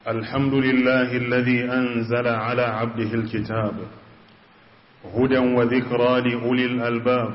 الحمد لله الذي أنزل على عبده الكتاب هدى وذكرى لأولي الألباب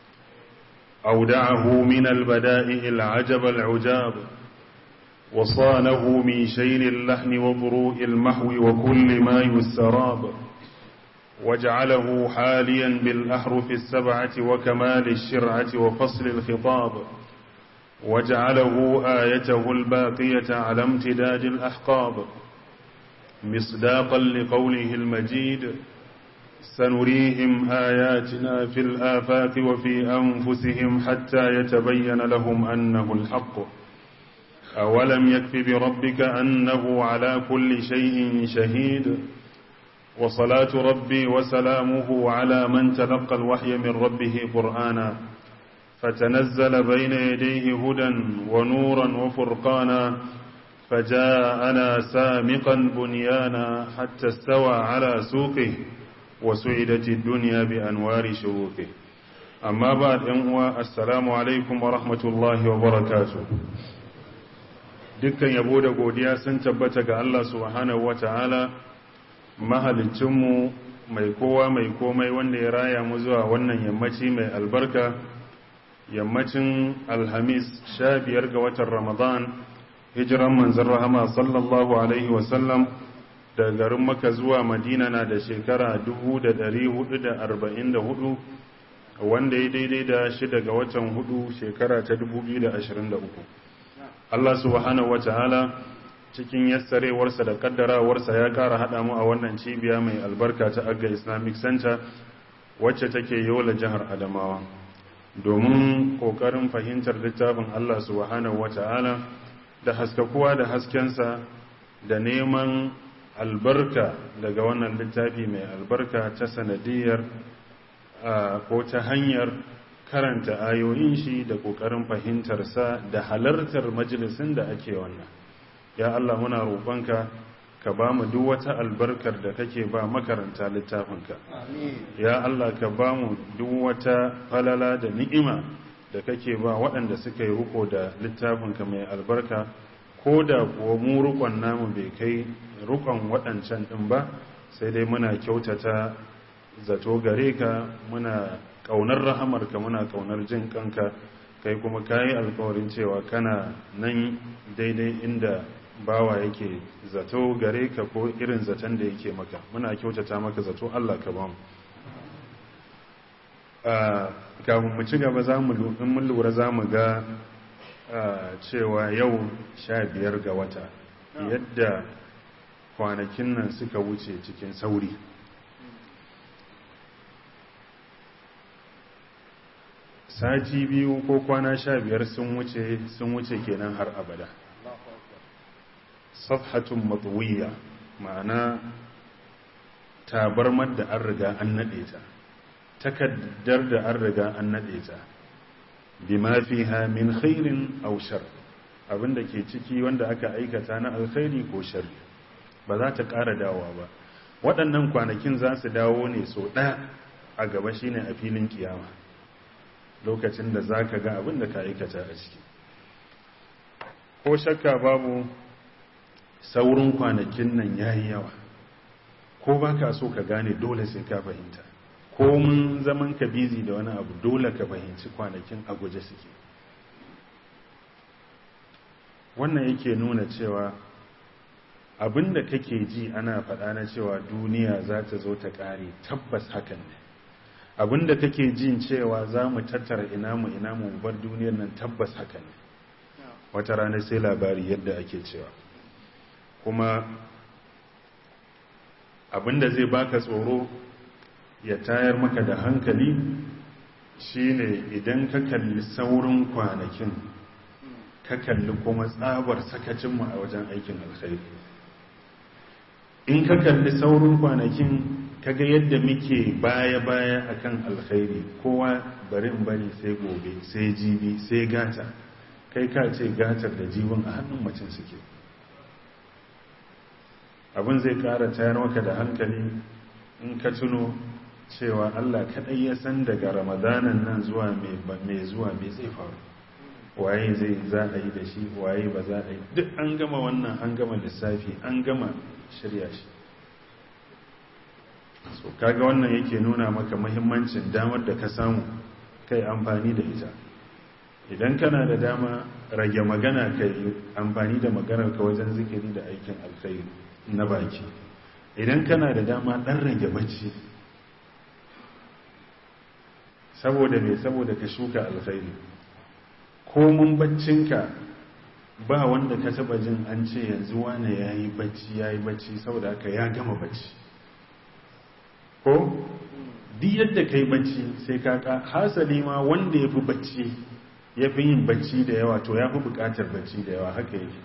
أودعه من البدائع العجب العجاب وصانه من شين اللحن وضروء المحو وكل ما يسراب وجعله حاليا بالأحرف السبعة وكمال الشرعة وفصل الخطاب وجعله آيته الباقية على امتداد الأحقاب مصداقا لقوله المجيد سنريهم آياتنا في الآفاق وفي أنفسهم حتى يتبين لهم أنه الحق أولم يكف بربك أنه على كل شيء شهيد وصلاة ربي وسلامه على من تلقى الوحي من ربه قرآنا فتنزل بين يديه هدى ونورا وفرقانا فجاءنا سامقا بنيانا حتى استوى على سوقه وسعدت الدنيا بأنوار شروقه أما بعد أنواء السلام عليكم ورحمة الله وبركاته dukkan yabo da godiya sun tabbata ga Allah subhanahu wata'ala mahalicinmu mai kowa mai komai wanda ya raya mu zuwa wannan yammaci mai albarka yammacin alhamis sha biyar ga watan ramadan hijiran manzan rahama sallallahu alaihi wasallam da garin maka zuwa madina na da shekara 444 wanda ya daidai da shida ga watan hudu shekara ta 2023 Allah subhanahu wata'ala cikin yassarewarsa da kaddarawarsa ya kara hada mu a wannan cibiya mai albarka ta agga islamic center wacce take yola jihar adamawa domin ƙoƙarin fahimtar littafin Allah subhanahu wata'ala da haskakuwa da haskensa da neman albarka daga wannan littafi mai albarka ta sanadiyar ko ta hanyar karanta ayoyin shi da ƙoƙarin fahimtarsa da halartar majalisin da ake wannan ya Allah muna roƙonka ka ba mu duk wata albarkar da kake ba makaranta littafinka ya Allah ka ba mu duk wata falala da ni'ima da kake ba waɗanda suka yi ruko da littafinka mai albarka ko da kuwa mu rukon namu bai kai rukon waɗancan ɗin ba sai dai muna kyautata zato gare ka muna ƙaunar rahamarka muna ƙaunar jin kanka kai kuma kayi alkawarin cewa kana nan daidai inda bawa yake zato gare ka ko irin zaton da yake maka muna kyautata maka zato Allah ka ba mu kafin mu ci gaba za mu in mun lura za mu ga cewa yau sha biyar ga wata yadda kwanakin nan suka wuce cikin sauri sati biyu ko kwana sha biyar sun wuce sun wuce kenan har abada safhatun matsuwiya ma'ana tabarmar da an riga an naɗe ta takaddar da an riga an naɗe ta bima fiha min khairin aw shar abinda ke ciki wanda aka aikata na alkhairi ko sharri ba za ta ƙara dawowa ba waɗannan kwanakin za su dawo ne sau ɗaya a gaba shine a filin kiyama lokacin da za ka ga abin da ka aikata a ciki ko shakka babu saurin kwanakin nan ya yi yawa ko ba ka so ka gane dole sai ka fahimta ko mun zaman ka bizi da wani abu dole ka fahimci kwanakin a guje suke wannan yake nuna cewa abinda kake ji ana faɗa na cewa duniya za ta zo ta ƙare tabbas hakan ne abinda kake jin cewa za mu tattara ina mu ina mu bar duniyar nan tabbas hakan ne wata rana sai labari yadda ake cewa kuma abinda zai baka tsoro ya tayar maka da hankali shine idan ka kalli saurin kwanakin ka kalli kuma tsabar sakacinmu a wajen aikin alkhairi in ka kalli saurin kwanakin kaga yadda muke baya-baya akan alkhairi kowa barin bari sai gobe sai jibi sai gata kai ka ce gatar da jibin a hannun mutum suke abin zai kara tayar maka da hankali in ka tuno cewa Allah kaɗai ya san daga ramadanan nan zuwa mai zuwa mai zai faru waye zai za a yi da shi waye ba za a yi duk an gama wannan an gama lissafi an gama shirya shi so kaga wannan yake nuna maka muhimmancin damar da ka samu kai amfani da ita idan kana da dama rage magana kai amfani da maganar ka wajen zikiri da aikin alkhairi na baki idan kana da dama dan rage bacci saboda me saboda ka shuka alkhairi komun baccinka ba wanda ka taba jin an ce yanzu wane yayi bacci yayi bacci saboda haka ya gama bacci ko duk yadda kai bacci sai ka hasali ma wanda ya fi bacci ya fi yin bacci da yawa to ya fi bukatar bacci da yawa haka yake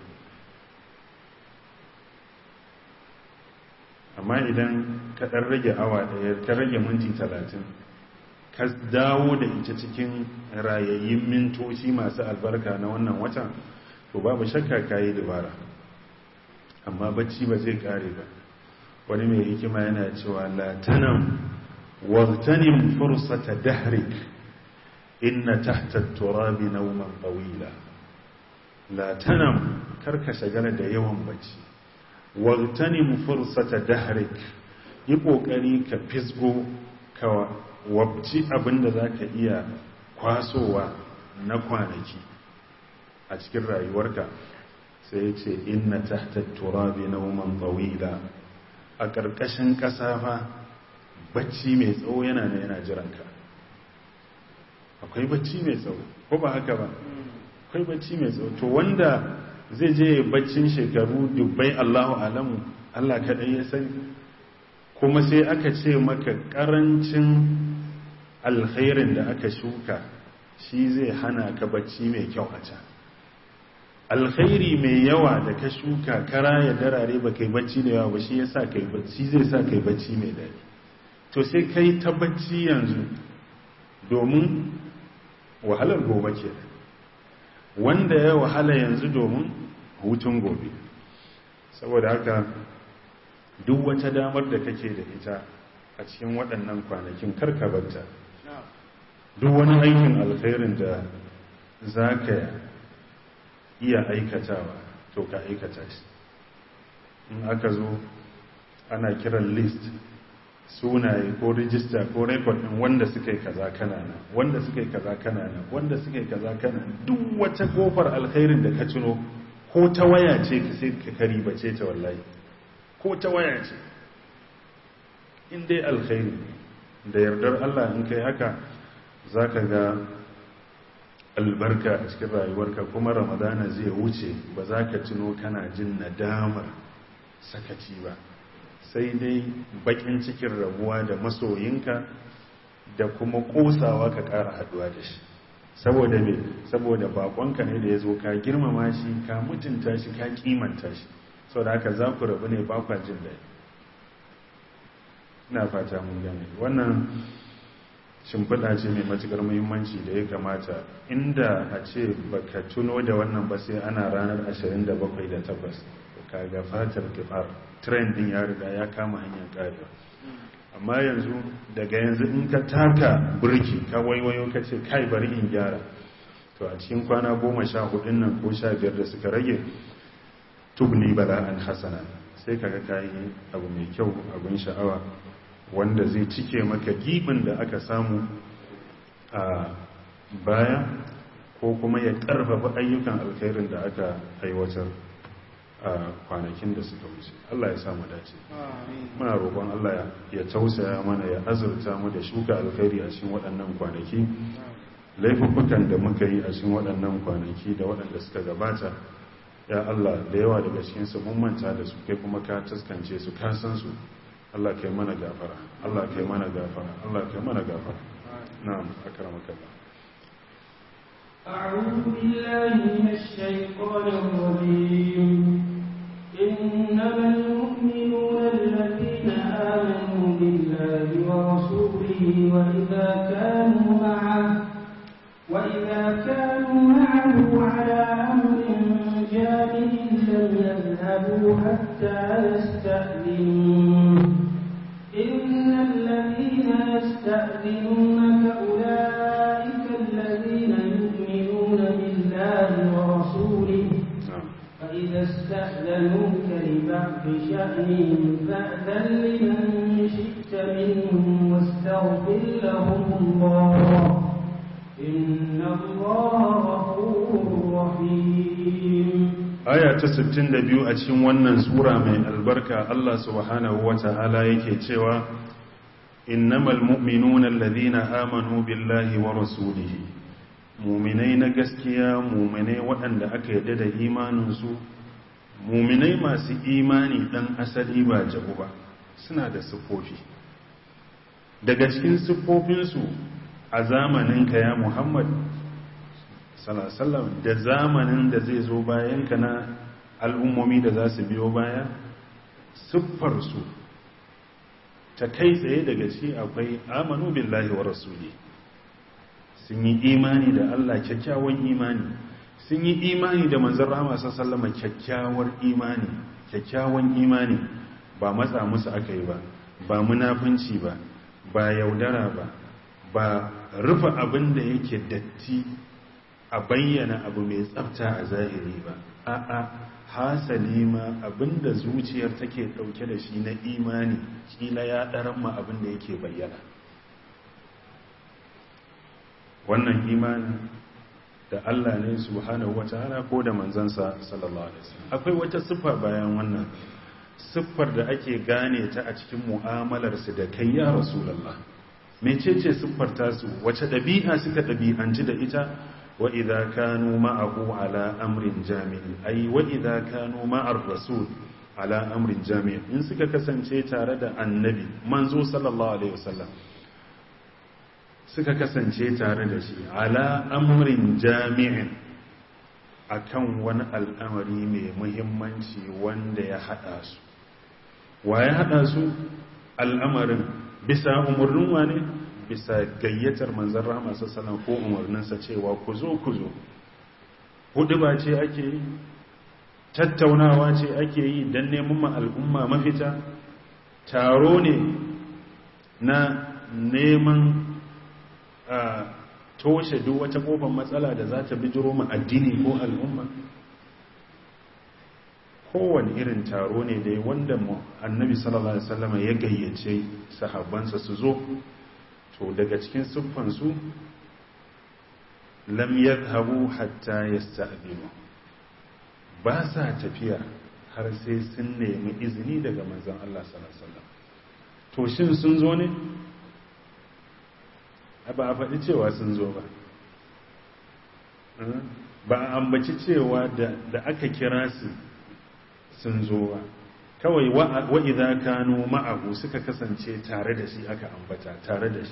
amma idan ka ɗan rage awa ɗaya ka rage minti talatin ka dawo da ita cikin rayayyun mintoci masu albarka na wannan watan to babu shakka ka yi dabara amma bacci ba zai kare ba wani mai hikima yana cewa latanan wartanin fursata dahrik inna tahta turabi nauman tawila latanan karka shagala da yawan bacci wartanin fursata dahrik yi kokari ka fisgo ka wabci abinda zaka iya kwasowa na kwanaki a cikin rayuwarka sai ya ce inna tahta turabi nauman tawila a ƙarƙashin ƙasa fa bacci mai tsawo yana da yana jiranka akwai bacci mai tsawo ko ba haka ba akwai bacci mai tsawo to wanda zai je baccin shekaru dubbai allahu alamu allah kaɗai ya sani kuma sai aka ce maka ƙarancin alkhairin da aka shuka shi zai hana ka bacci mai kyau a can alkhairi mai yawa da ka shuka kara ya darare ba kai bacci da yawa ba shi yasa kai bacci zai sa kai bacci mai dadi to sai kai ta bacci yanzu domin wahalar gobe ke wanda ya wahala yanzu domin hutun gobe saboda haka duk wata damar da kake da ita a cikin waɗannan kwanakin karkabarta duk wani aikin alkhairin da za ka iya aikatawa to ka aikata shi in aka zo ana kiran list sunaye ko rijista ko rekod din wanda suka yi kaza kanana wanda suka yi kaza kanana wanda suka yi kaza kanana duk wata kofar alkhairin da ka tuno ko ta waya ce ka sai ka kari bace ta wallahi ko ta waya ce in dai alkhairi da yardar Allah in kai haka zaka ga albarka a cikin rayuwarka kuma ramadana zai wuce ba za ka tuno kana jin nadamar sakaci ba sai dai bakin cikin rabuwa da masoyinka da kuma kosawa ka kara haduwa da shi saboda me saboda bakonka ne da ya zo ka girmama shi ka mutunta shi ka kimanta shi sau da haka za ku rabu ne bakwa jin daɗi ina fata mun gane wannan shimfiɗa ce mai matuƙar muhimmanci da ya kamata inda a ce baka tuno da wannan ba sai ana ranar 27 da 8 kaga fatar kifar trend din ya riga ya kama hanyar karewa amma yanzu daga yanzu in ka taka burki ka waiwayo ka ce kai bari in gyara to a cikin kwana goma sha hudun nan ko sha biyar da suka rage tubni bala'an hasana sai kaga kayi abu mai kyau abin sha'awa wanda zai cike maka gibin da aka samu a baya ko kuma ya karfafa ayyukan alkhairin da aka aiwatar a kwanakin da suka wuce Allah ya samu dace muna roƙon Allah ya tausaya mana ya azurta mu da shuka alkhairi a cikin waɗannan kwanaki laifuffukan da muka yi a cikin waɗannan kwanaki da waɗanda suka gabata ya Allah da yawa daga cikinsu mun manta da su kai kuma ka taskance su ka san su Allah kai mana gafara Allah kai mana gafara Allah kai mana gafara na'am akramaka Allah أعوذ بالله من الشيطان الرجيم إنما المؤمنون الذين آمنوا بالله ورسوله وإذا كانوا معه وإذا كانوا معه على أمر جامع لم يذهبوا حتى يستأذنوه إن الذين يستأذنونك أولئك الذين يؤمنون بالله فإذا استأذنوك لبعض شأنهم فأذن لمن شئت منهم واستغفر لهم الله إن الله غفور رحيم aya ta 62 a cikin wannan sura mai albarka Allah subhanahu wata'ala yake cewa innamal mu'minuna alladhina amanu billahi wa rasulihi mu'minai na gaskiya mu'minai waɗanda aka yarda da imaninsu mu'minai masu imani dan asali ba jabu ba suna da siffofi daga cikin siffofinsu a zamaninka ya Muhammad salasallam da zamanin da zai zo bayan ka na al'ummomi da za su biyo baya siffarsu ta kai tsaye daga ci akwai amanu billahi wa rasuli sun yi imani da Allah kyakkyawan imani sun yi imani da manzan rama sallama kyakkyawar imani kyakkyawan imani ba matsa musu aka yi ba ba munafunci ba ba yaudara ba ba rufe abin da yake datti a bayyana abu mai tsafta a zahiri ba a'a hasali ma abinda zuciyar take dauke da shi na imani kila ya daran ma abinda yake bayyana wannan imani da Allah ne subhanahu wataala ko da manzansa sallallahu alaihi wasallam akwai wata siffa bayan wannan siffar da ake gane ta a cikin mu'amalar su da kai ya rasulullah mecece siffar tasu wace dabi'a suka dabi'anci da ita وإذا كانوا معه على أمر جامع أي وإذا كانوا مع الرسول على أمر جامع إن سكا كسنشي تارد النبي منزو صلى الله عليه وسلم suka kasance tare da shi ala amrin jami'in akan wani al'amari mai muhimmanci wanda ya hada su wa ya hada su al'amarin bisa umarnin wane bisa gayyatar manzan rahama sassanan ko umarninsa cewa ku zo ku zo hudu ba ce ake yi tattaunawa ce ake yi don neman ma al'umma mafita taro ne na neman a toshe duk wata kofar matsala da za ta bijiro ma addini ko al'umma kowane irin taro ne dai wanda annabi sallallahu alaihi wasallam ya gayyace sahabbansa su zo to daga cikin siffansu lam yadhhabu hatta yasta'dinu ba sa tafiya har sai sun nemi izini daga manzon Allah sallallahu alaihi wasallam to shin sun zo ne ba a faɗi cewa sun zo ba ba a ambaci cewa da aka kira su sun zo ba kawai wa'iza kanu ma'ahu suka kasance tare da shi aka ambata tare da shi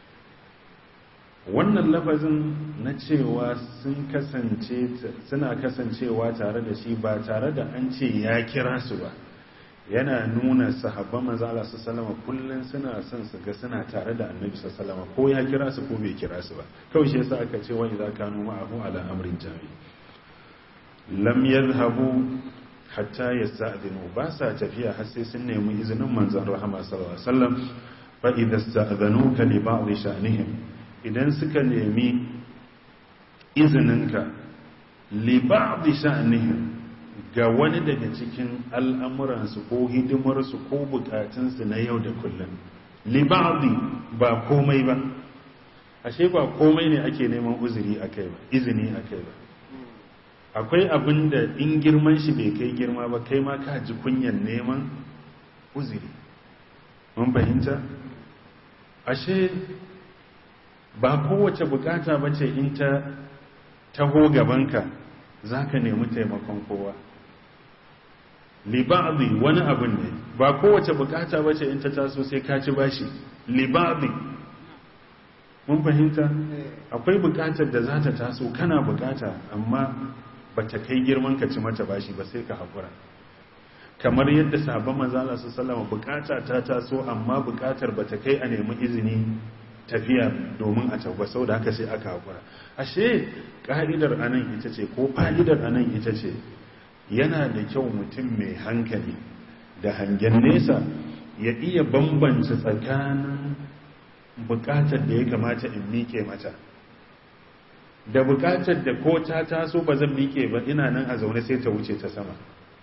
wannan lafazin na cewa sun kasance suna kasancewa tare da shi ba tare da an ce ya kira su ba yana nuna sahabban manzo Allah sallallahu kullun suna son su ga suna tare da annabi sallallahu ko ya kira su ko bai kira su ba kawai shi yasa aka ce wa idza kanu ma'ahu ala amrin jami lam yadhhabu hatta yasta'dinu ba sa tafiya har sai sun nemi izinin manzon rahama sallallahu alaihi wasallam fa idza sta'dhanuka li ba'd sha'nihim idan suka nemi izininka li ba'd sha'nihim ga wani daga cikin al'amuransu ko hidimarsu ko bukatunsu na yau da kullum liba'adi ba komai ba ashe ba komai ne ake neman uzuri a kai ba izini a kai ba akwai abin da in girman shi bai kai girma ba kai ma ka ji kunyan neman uzuri mun fahimta ashe ba kowace bukata ba ce in ta taho gabanka za ka nemi taimakon kowa liba'adi wani abin ne ba kowace bukata ba ce in ta taso sai ka ci bashi liba'adi mun fahimta akwai bukatar da za ta taso kana bukata amma ba ta kai girman ka ci mata bashi ba sai ka haƙura kamar yadda sabon manzala su salama bukata ta taso amma bukatar ba ta kai a nemi izini tafiya domin a tabba sau da haka sai aka haƙura ashe ƙa'idar anan ita ce ko fa'idar anan ita ce yana da kyau mutum mai hankali da hangen nesa ya iya bambance tsakanin bukatar da ya kamata in mike mata da bukatar da ko ta taso ba zan miƙe ba ina nan a zaune sai ta wuce ta sama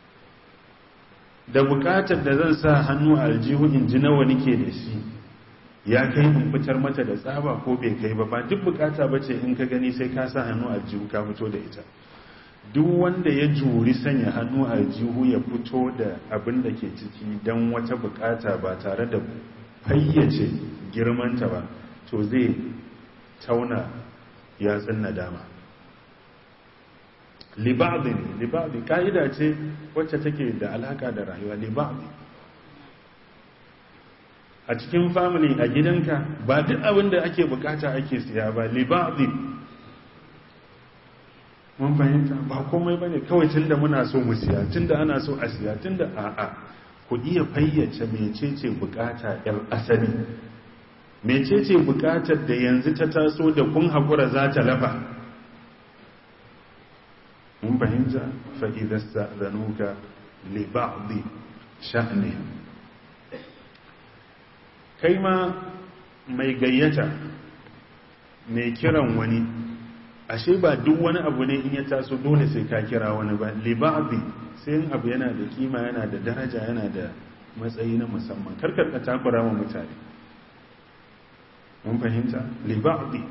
da bukatar da zan sa hannu a aljihu in ji nawa nike da shi ya kai in fitar mata da tsaba ko bai kai ba ba duk bukata ba ce in ka gani sai ka sa hannu a aljihu ka fito da ita duk wanda ya juri sanya hannu a aljihu ya fito da abin da ke ciki don wata bukata ba tare da fayyace girmanta ba to zai tauna yatsun nadama liba'di ne liba'di ka'ida ce wacce take da alaka da rayuwa liba'di a cikin family a gidanka ba duk abin da ake bukata ake siya ba liba'di mun fahimta ba komai bane kawai tunda muna so mu siya tunda ana so a siya tunda a'a ku iya fayyace mecece bukata yar asali mecece bukatar da yanzu ta taso da kun hakura za ta lafa mun fahimta fa idza sta'zanuka li ba'di sha'ni kai ma mai gayyata mai kiran wani ashe ba duk wani abu ne in ya taso dole sai ka kira wani ba liba'abi sai yin abu yana da kima yana da daraja yana da matsayi na musamman karkar ka takura wa mutane mun fahimta liba'abi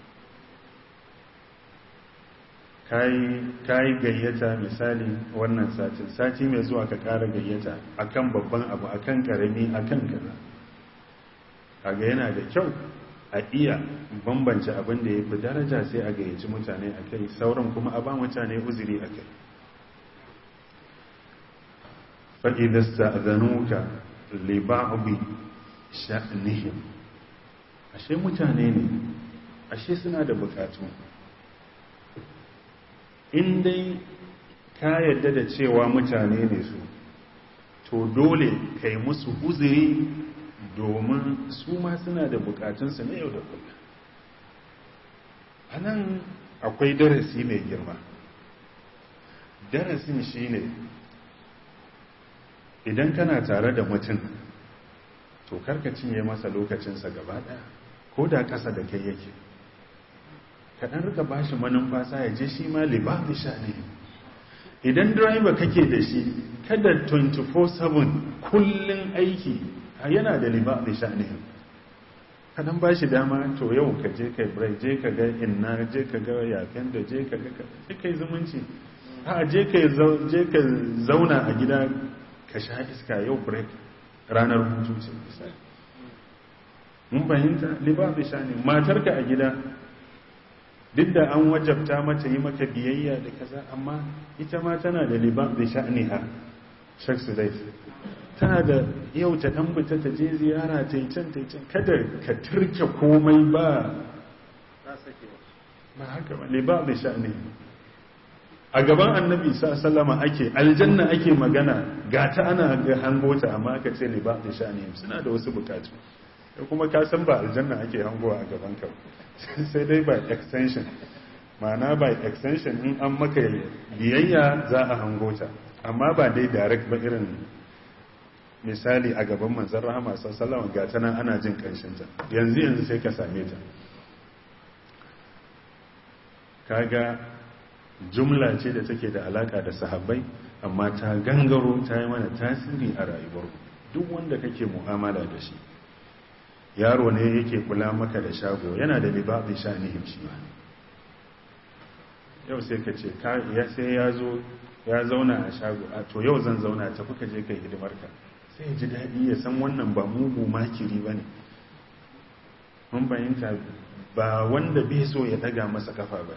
kayi gayyata misali wannan satin sati mai zuwa ka kara gayyata akan babban abu akan karami akan kaza kaga yana da kyau a iya bambance abin da ya fi daraja sai a gayyaci mutane a kai sauran kuma a ba mutane uzuri a kai fa'idasta zanuka liba'abi sha'nihim ashe mutane ne ashe suna da bukatu in dai ka yadda da cewa mutane ne su to dole kai musu uzuri domin su ma suna da bukatunsu na yau da kullum a nan akwai darasi mai girma darasin shine idan kana tare da mutum to karka cinye masa lokacinsa gaba daya ko da ƙasa da kai yake kaɗan rika ba shi manumfasa ya je shi ma libabi sha ne idan driver kake da shi kada 24/7 kullum aiki yana da liba da sha'anihin kadan ba shi dama to yau ka je kai break je ka ga inna je ka ga yafen da je ka ga je kai zumunci a je ka zauna a gida ka sha iska yau break ranar hutu ce misali mun fahimta liba da sha'ani matarka a gida duk da an wajabta mata yi maka biyayya da kaza amma ita ma tana da liba da sha'aniha shaksu dai tana da yau ta dan fita ta je ziyara ta yi can ta yi can kada ka turke komai ba ba haka ba ne ba mai sha'ani a gaban annabi sallama ake aljanna ake magana ga ta ana ga hangota amma aka ce ne ba mai sha'ani suna da wasu bukatu kuma ka san ba aljanna ake hangowa a gaban ka sai dai by extension ma'ana by extension in an maka biyayya za a hangota amma ba dai direct ba irin misali a gaban manzan rahama sallama ga ta nan ana jin kanshinta yanzu yanzu sai ka same ta kaga jumla ce da take da alaka da sahabbai amma ta gangaro ta yi mana tasiri a rayuwar duk wanda kake mu'amala da shi yaro ne yake kula maka da shago yana da libabin sha'anihim shi ba yau sai ka ce sai ya zo ya zauna a shago a to yau zan zauna tafi ka je kai hidimarka sai ya ji daɗi ya san wannan ba mugu makiri ba ne mun bayanta ba wanda bai so ya daga masa kafa ba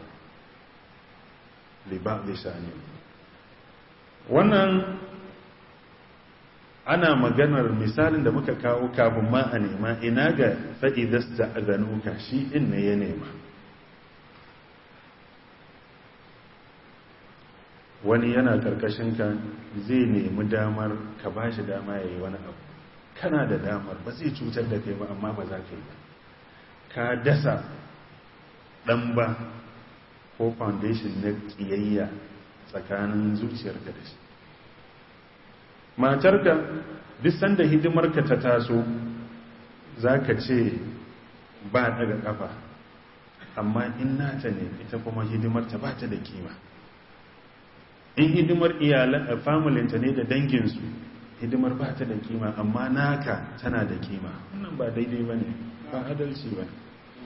liba bai sha'ani wannan ana maganar misalin da muka kawo kafin ma a nema ina ga fa'idasta a zanuka shi in ne ya nema wani yana karkashin ka zai nemi damar ka ba shi dama ya yi wani abu kana da damar ba zai cutar da kai ba amma ba za ka yi ba ka dasa ɗan ba ko foundation na ƙiyayya tsakanin zuciyarka da shi matarka duk sanda hidimarka ta taso za ka ce ba daga ƙafa amma in nata ne ita kuma hidimarta ba ta da kima in hidimar iyalan familinta ne da danginsu hidimar ba ta da kima amma naka tana da kima wannan ba daidai ba ne ba adalci ba ne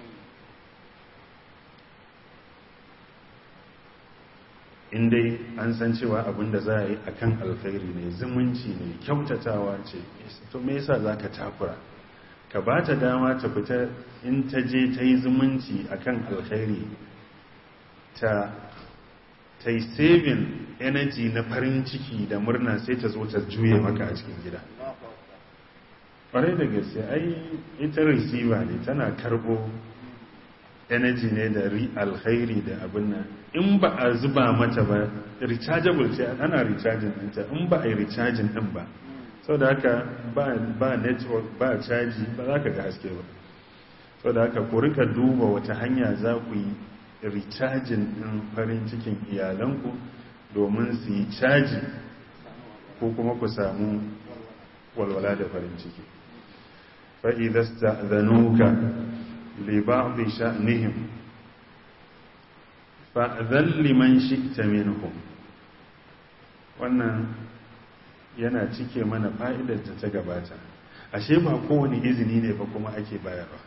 in dai an san cewa abin da za a yi a kan alkhairi ne zumunci ne kyautatawa ce to me yasa za ka takura ka ba ta dama ta fita in ta je ta yi zumunci a kan alkhairi ta ta yi saving energy na farin ciki da murna sai ta zo ta juye maka a cikin gida ƙwarai da gaske ai ita receiver ne tana karbo energy ne da alkhairi da abin nan in ba a zuba mata ba rechargeable ce ana recharging ɗinta in ba a yi recharging ɗin ba sau da haka ba network ba caji ba za ka ga haske ba sau da haka ku rika duba wata hanya za ku yi recharging ɗin farin cikin iyalanku domin su yi caji ko kuma ku samu walwala da farin ciki fa'idasta zanuka لبعض شأنهم فأذل لمن شئت منهم wannan yana cike mana fa'idar da ta gabata ashe ba kowane izini ne ba kuma ake bayarwa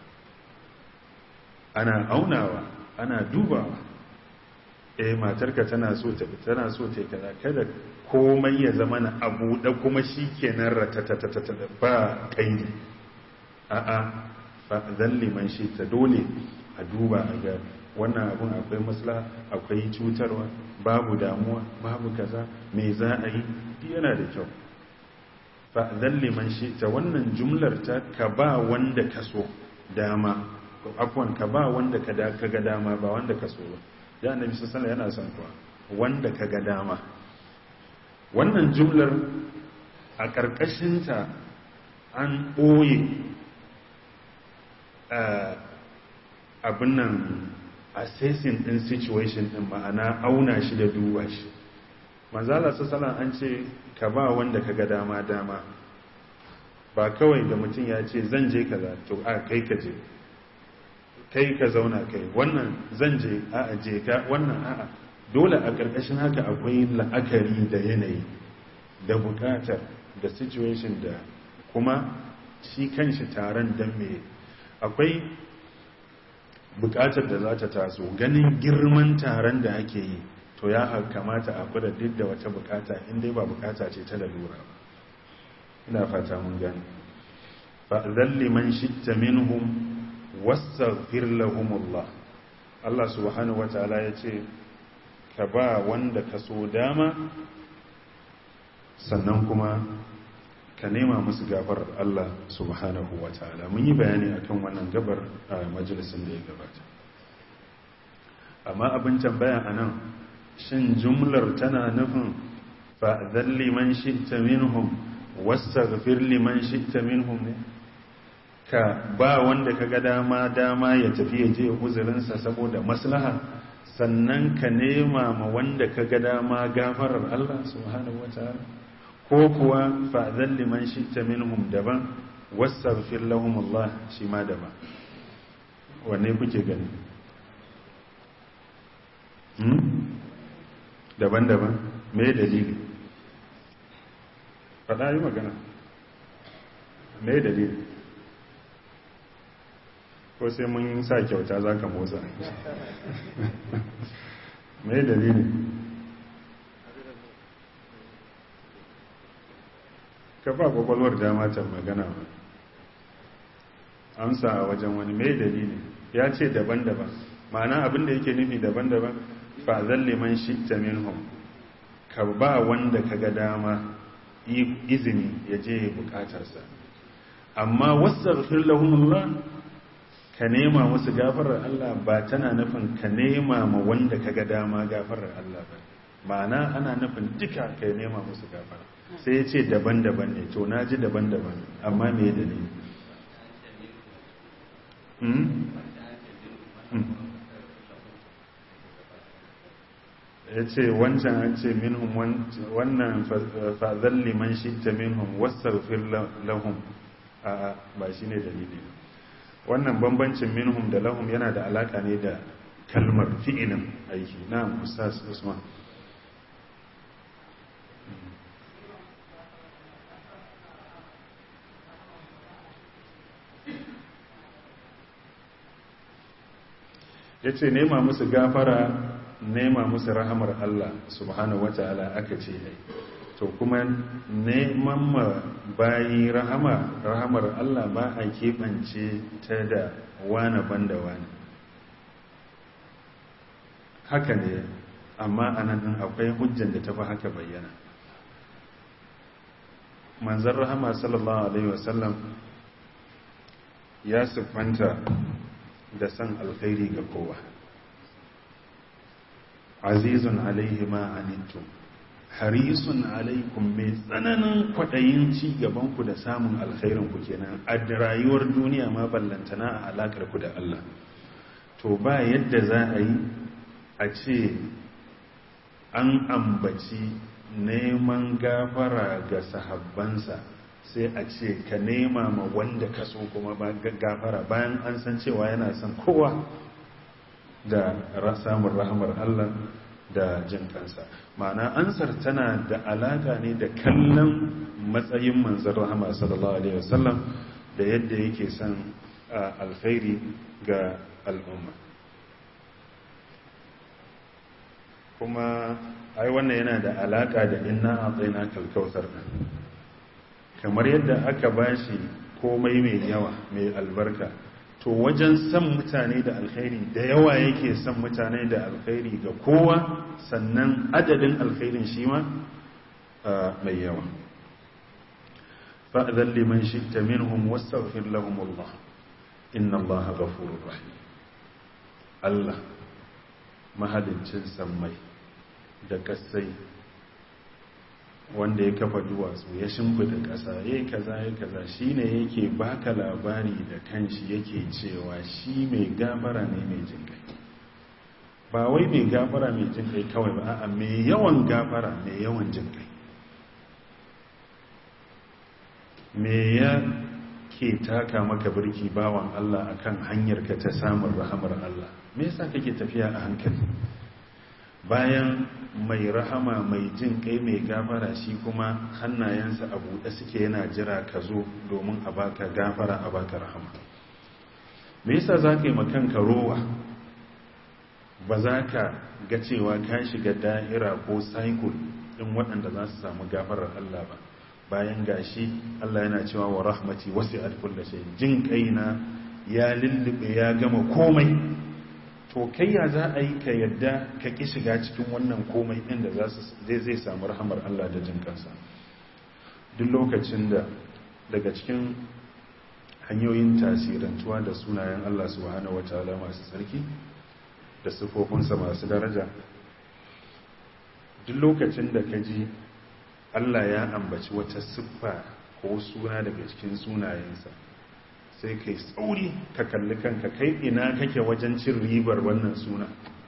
ana aunawa ana dubawa eh matarka tana so ta tana so ta kaza kada komai ya zama na abu da kuma shikenan ratatatata ba kaidi a'a zan liman shi ta dole a duba a ga wannan abun akwai masla akwai cutarwa babu damuwa babu kaza me za a yi yana da kyau zan liman shi ta wannan jumlar ta ka ba wanda ka so dama afwan ka ba wanda ka ga dama ba wanda ka so ba ya annabi sallallahu yana son kuwa wanda ka ga dama wannan jumlar a ƙarƙashinta an ɓoye abin nan assessing din situation din ma'ana auna shi da duba shi manzala sassalan an ce ka ba wanda ka ga dama dama ba kawai da mutum ya ce zan je kaza to a kai ka je kai ka zauna kai wannan zan je a a je ka wannan a'a dole a ƙarƙashin haka akwai la'akari da yanayi da buƙatar da situation da kuma shi kanshi taron don me akwai bukatar da za ta taso ganin girman taron da ake yi to ya kamata a kula duk da wata bukata inda ba bukata ce ta lalura ba ina fata mun gani fa zalli man shitta minhum wastaghfir lahumullah Allah subhanahu wataala yace ka ba wanda ka so dama sannan kuma ka nema musu gafarar Allah subhanahu wa ta'ala mun yi bayani akan wannan gabar a majalisun da ya gabata amma abin tambaya a nan shin jumlar tana nufin fa'adhan liman shi'ta minhum wastaghfir liman shi'ta minhum ne ka ba wanda ka ga dama dama ya tafi ya je uzurinsa saboda maslaha sannan ka nema ma wanda ka ga dama gafarar Allah subhanahu wa ta'ala ko kuwa fa'adhan liman shi'ta minhum daban wastaghfir lahum Allah shi ma daban wanne kuke gani hmm daban-daban me dalili fada yi magana me dalili ko sai mun sa kyauta za ka motsa me dalili ka ba kwakwalwar dama ta magana ba amsa a wajen wani mai dalili ya ce daban-daban ma'ana abin da yake nufi daban-daban fa zalle man shi ta minhum ka ba wanda ka ga dama izini ya je bukatarsa amma wasu lahumullah ka nema musu gafarar Allah ba tana nufin ka nema ma wanda ka ga dama gafarar Allah ba ma'ana ana nufin duka ka nema musu gafara sai ya ce daban-daban ne to na ji daban-daban amma me da ne ya ce wancan an ce minhum wannan fa'azan liman shi ta minhum wasarfir lahum a ba shi ne dalili wannan bambancin minhum da lahum yana da alaka ne da kalmar fi'ilin aiki na ustaz usman ya ce nema musu gafara nema musu rahamar Allah subhanahu wata'ala aka ce ai to kuma neman ma bayi rahama rahamar Allah ba a keɓance ta da wane banda wane haka ne amma anan akwai hujjan da tafi haka bayyana manzan rahama sallallahu alaihi wasallam ya siffanta da san alkhairi ga kowa azizun alaihi ma anittum harisun alaikum mai tsananin kwaɗayin ci gabanku da samun alkhairinku kenan a rayuwar duniya ma ballantana a alakar ku da Allah to ba yadda za a yi a ce an ambaci neman gafara ga sahabbansa sai a ce ka nema ma wanda ka so kuma ba gafara bayan an san cewa yana son kowa da samun rahamar Allah da jin kansa ma'ana ansar tana da alaka ne da kallon matsayin manzan rahama sallallahu alaihi wasallam da yadda yake son alkhairi ga al'umma kuma ai wannan yana da alaka da inna a tsayina kalkautar kamar yadda aka bashi komai mai yawa mai albarka to wajen san mutane da alkhairi da yawa yake san mutane da alkhairi ga kowa sannan adadin alkhairin shi ma mai yawa fa'adhan liman shi'ta minhum wastaghfir lahum Allah inna Allah ghafurur rahim Allah mahaliccin sammai da kasai wanda ya kafa duwatsu ya shimfida ƙasa ya yi kaza ya kaza shi ne yake baka labari da kanshi yake cewa shi mai gafara ne mai jin kai ba wai mai gafara mai jin kai kawai ba a mai yawan gafara mai yawan jin kai me ya ke taka maka birki bawan Allah akan hanyar ka ta samun rahamar Allah me yasa kake tafiya a hankali bayan mai rahama mai jin kai mai gafara shi kuma hannayensa a buɗe suke yana jira ka zo domin a baka gafara a baka rahama me yasa za ka yi makanka rowa ba za ka ga cewa ka shiga da'ira ko cycle ɗin waɗanda za su samu gafarar Allah ba bayan gashi Allah yana cewa wa rahmati wasu alkulla shi jin kaina ya lullube ya gama komai to kai ya za a yi ka yadda ka ƙi shiga cikin wannan komai ɗin da zai zai samu rahamar Allah da jin kansa duk lokacin da daga cikin hanyoyin tasirantuwa da sunayen Allah subhanahu wataala masu tsarki da sifofinsa masu daraja duk lokacin da ka ji Allah ya ambaci wata siffa ko suna daga cikin sunayensa sai kai tsauri ka kalli kanka kai ina kake wajen cin ribar wannan suna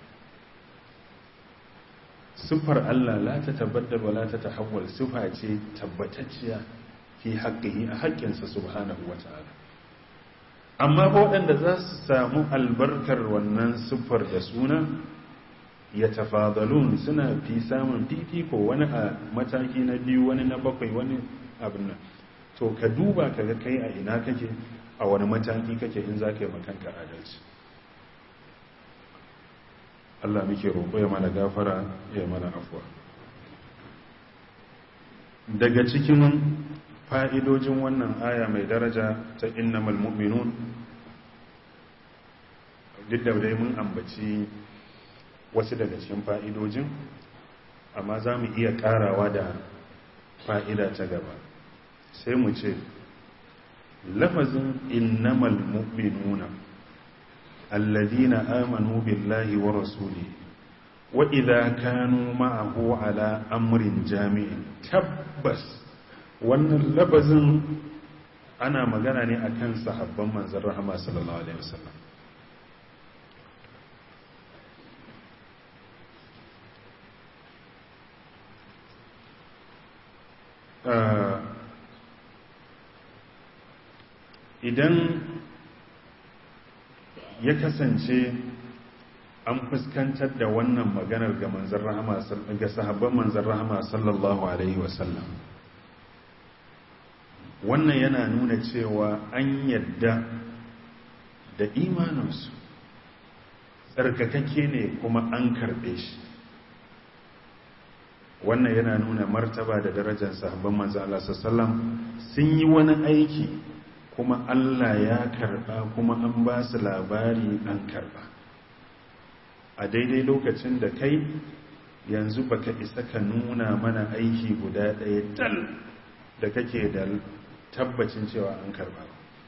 siffar Allah la ta tabbatar wa la ta tahawwal siffa ce tabbatacciya fi haqqihi a haƙƙinsa subhanahu wata'ala amma waɗanda za su samu albarkar wannan siffar da suna ya tafadalun suna fi samun fifiko wani a mataki na biyu wani na bakwai wani abin nan to ka duba ka ga kai a ina kake a wani mataki kake in za ka yi makanka adalci Allah muke roƙo ya mana gafara ya mana afuwa daga cikin fa'idojin wannan aya mai daraja ta innamal mu'minun duk da dai mun ambaci wasu daga cikin fa'idojin amma za mu iya ƙarawa da fa'ida ta gaba sai mu ce lafazin innamal mu'minuna alladhina amanu billahi wa rasuli wa idza kanu ma'ahu ala amrin jami'in tabbas wannan lafazin ana magana ne akan sahabban manzon rahama sallallahu alaihi wasallam idan ya kasance an fuskantar da wannan maganar ga manzan rahama ga sahabban manzan rahama sallallahu alaihi wasallam wannan yana nuna cewa an yadda da imaninsu tsarkakakke ne kuma an karbe shi wannan yana nuna martaba da darajar sahabban manzan Allah sallallahu sun yi wani aiki kuma Allah ya karba kuma an ba su labari an karba a daidai lokacin da kai yanzu baka isa ka nuna mana aiki guda ɗaya dal da kake da tabbacin cewa an karba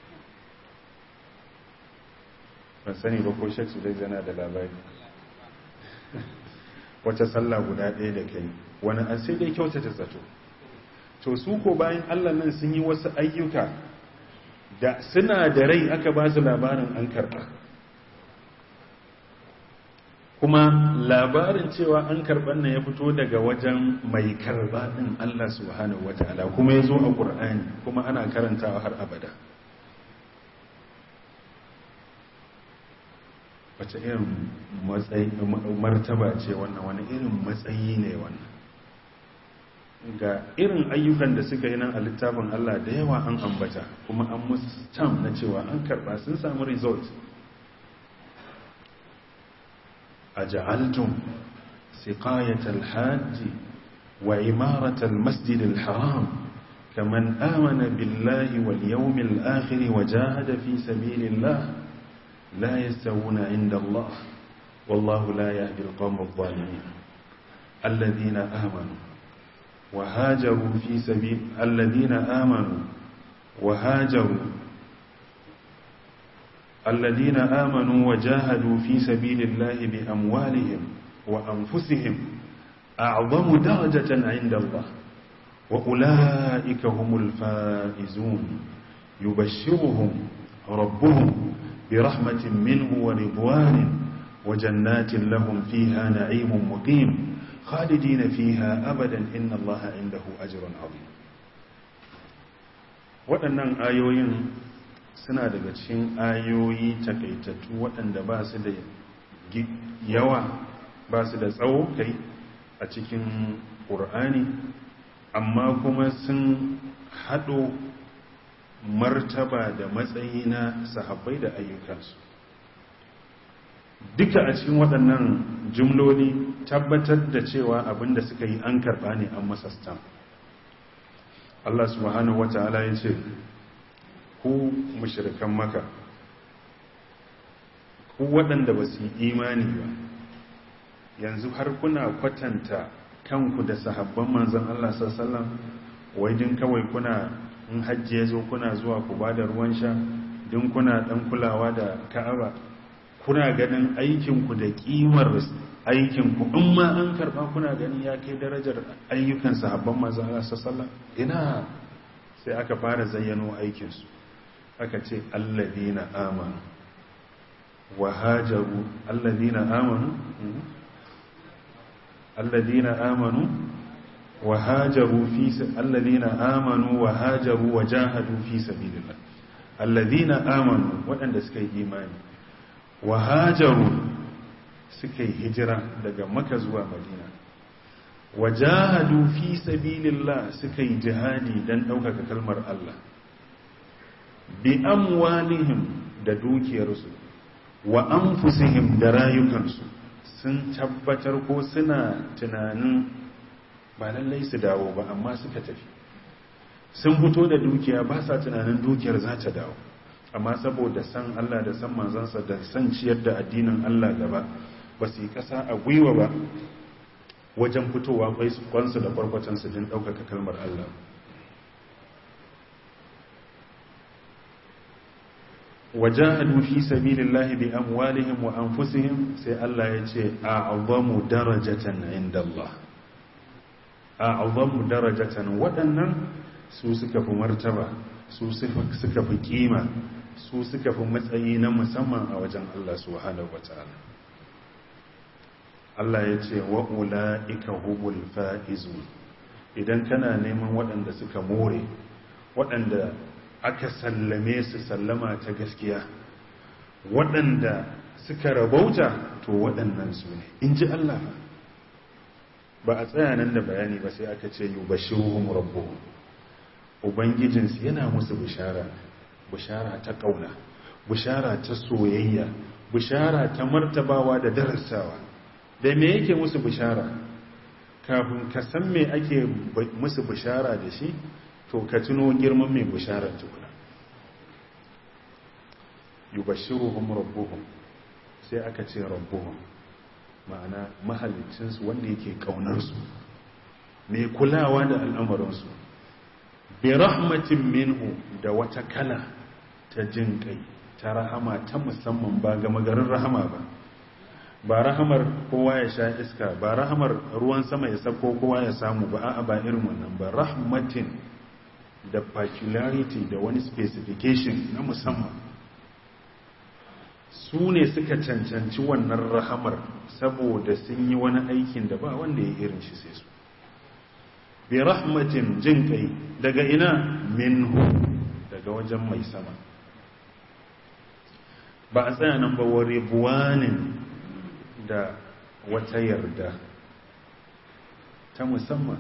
ban sani ba ko shaksu dai zana da labari wata sallah guda ɗaya da kai wani an sai dai kyautata zato to su ko bayan allah nan sun yi wasu ayyuka da suna da rai aka ba su labarin an karba kuma labarin cewa an karban nan ya fito daga wajen mai karba din Allah subhanahu wataala kuma ya zo a Qur'ani kuma ana karantawa har abada wace irin matsayi martaba ce wannan wani irin matsayi ne wannan ga irin ayyukan da suka yi nan a littafin Allah da yawa an ambata kuma an musu stamp na cewa an karba sun samu result أجعلتم سقاية الحاج وإمارة المسجد الحرام كمن آمن بالله واليوم الآخر وجاهد في سبيل الله لا يستوون عند الله والله لا يهدي القوم الظالمين الذين آمنوا وهاجروا في سبيل الذين آمنوا وهاجروا الذين آمنوا وجاهدوا في سبيل الله بأموالهم وأنفسهم أعظم درجة عند الله وأولئك هم الفائزون يبشرهم ربهم برحمة منه ورضوان وجنات لهم فيها نعيم مقيم خالدين فيها أبدا إن الله عنده أجر عظيم waɗannan ayoyin suna daga cikin ayoyi takaitattu waɗanda ba su da yawa ba su da tsawo kai a cikin ƙur'ani amma kuma sun haɗo martaba da matsayi na sahabbai da ayyukansu duka a cikin waɗannan jumloli tabbatar da cewa abinda suka yi an karɓa ne an masa stamp Allah subhanahu wa ta'ala ya ce ku mushrikan maka ku waɗanda ba su yi imani ba yanzu har kuna kwatanta kanku da sahabban manzan Allah sallallahu wai din kawai kuna in hajji ya zo kuna zuwa ku ba da ruwan sha din kuna ɗan kulawa da ka'aba kuna ganin aikinku da ƙimar aikinku in ma an karɓa kuna gani ya kai darajar ayyukan sahabban manzan Allah sallallahu ina sai aka fara zayyano aikinsu aka ce alladina amanu wa hajaru alladina amanu alladina amanu wa hajaru fi alladina amanu wa hajaru wa jahadu fi sabilillah alladina amanu waɗanda suka yi imani wa hajaru suka yi hijira daga maka zuwa madina wa jahadu fi sabilillah suka yi jihadi don ɗaukaka kalmar Allah bi amwalihim da dukiyarsu wa anfusihim da rayukansu sun tabbatar ko suna tunanin ba lallai su dawo ba amma suka tafi sun fito da dukiya ba sa tunanin dukiyar za ta dawo amma saboda san Allah da san manzansa da san ciyar da addinin Allah gaba ba su yi ƙasa a gwiwa ba wajen fitowa kwansu da kwarkwatansu din ɗaukaka kalmar Allah wajahadu fi sabilillahi bi amwalihim wa anfusihim sai Allah ya ce a'zamu darajatan inda Allah a'zamu darajatan waɗannan su suka fi martaba su suka fi kima su suka fi matsayi na musamman a wajen Allah subhanahu wataala Allah ya ce wa ula'ika hubul fa'izu idan kana neman waɗanda suka more waɗanda aka sallame su sallama ta gaskiya waɗanda suka rabauta to waɗannan su ne in ji Allah ba a tsaya nan da bayani ba sai aka ce yubashiruhum rabbuhum ubangijinsu yana musu bishara bishara ta ƙauna bishara ta soyayya bishara ta martabawa da darasawa da me yake musu bishara kafin ka san me ake musu bishara da shi to ka tuno girman mai bishara tukuna yubashiruhum rabbuhum sai aka ce rabbuhum ma'ana mahalicinsu wanda yake ƙaunarsu mai kulawa da al'amuransu bi rahmatin minhu da wata kala ta jin kai ta rahama ta musamman ba ga magarin rahama ba ba rahamar kowa ya sha iska ba rahamar ruwan sama ya sako kowa ya samu ba a'a ba irin wannan ba rahmatin da particularity da wani specification na musamman su ne suka cancanci wannan rahamar saboda sun yi wani aikin da ba wanda ya irin shi sai su bi rahmatin jin kai daga ina minhu daga wajen mai sama ba a tsaya nan ba ware buwanin da wata yarda ta musamman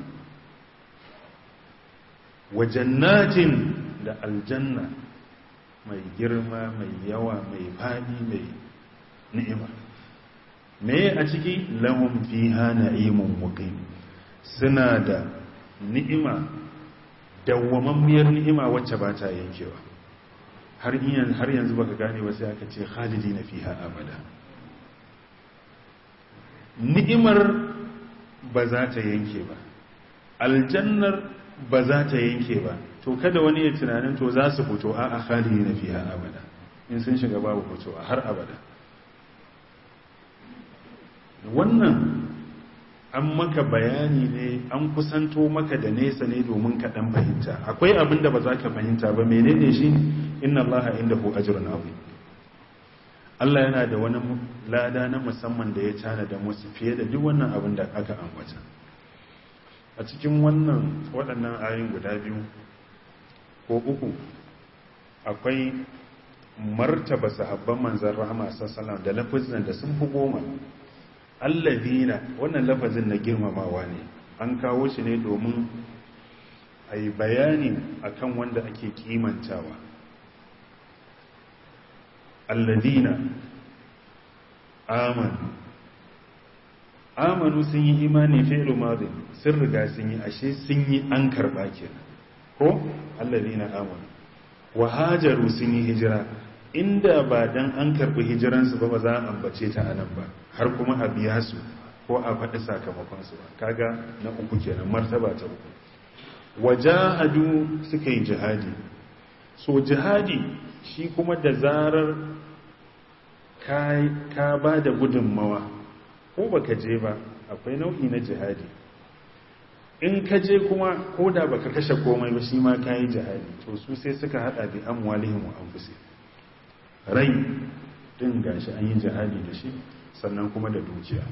wajannatin da aljanna mai girma mai yawa mai fadi mai ni'ima me a ciki lahum fiha na'imun muqim suna da ni'ima dawwamammiyar ni'ima wacce ba ta yankewa har har yanzu baka gane ba sai aka ce khalidina fiha abada ni'imar ba za ta yanke ba aljannar ba za ta yanke ba to kada wani ya tunanin to za su fito a a khalidina fiha abada in sun shiga babu fito a har abada wannan an maka bayani ne an kusanto maka da nesa ne domin ka dan fahimta akwai abin da ba za ka fahimta ba menene shi inna allaha indahu ajrun azim Allah yana da wani lada na musamman da ya tana da musu fiye da duk wannan abin da aka ambata a cikin wannan waɗannan ayoyin guda biyu ko uku akwai martaba sahabban manzan rahama sallallahu da lafazin da sun fi goma allazina wannan lafazin na girmamawa ne an kawo shi ne domin a yi bayani akan wanda ake kimantawa allazina amanu amanu sun yi imani fi'lu madhi sun riga sun yi ashe sun yi an karba kenan ko allazina amanu wa hajaru sun yi hijira inda ba dan an karbi hijiransu ba ba za a ambace ta anan ba har kuma a biya su ko a faɗi sakamakonsu ba kaga na uku kenan martaba ta uku wajahadu suka yi jihadi so jihadi shi kuma da zarar ka ba da gudunmawa ko baka je ba akwai nau'i na jihadi in ka je kuma ko da baka kashe komai ba shi ma ka yi jihadi to su sai suka hada bi amwalihim wa anfusihim rai din gashi an yi jihadi da shi sannan kuma da dukiya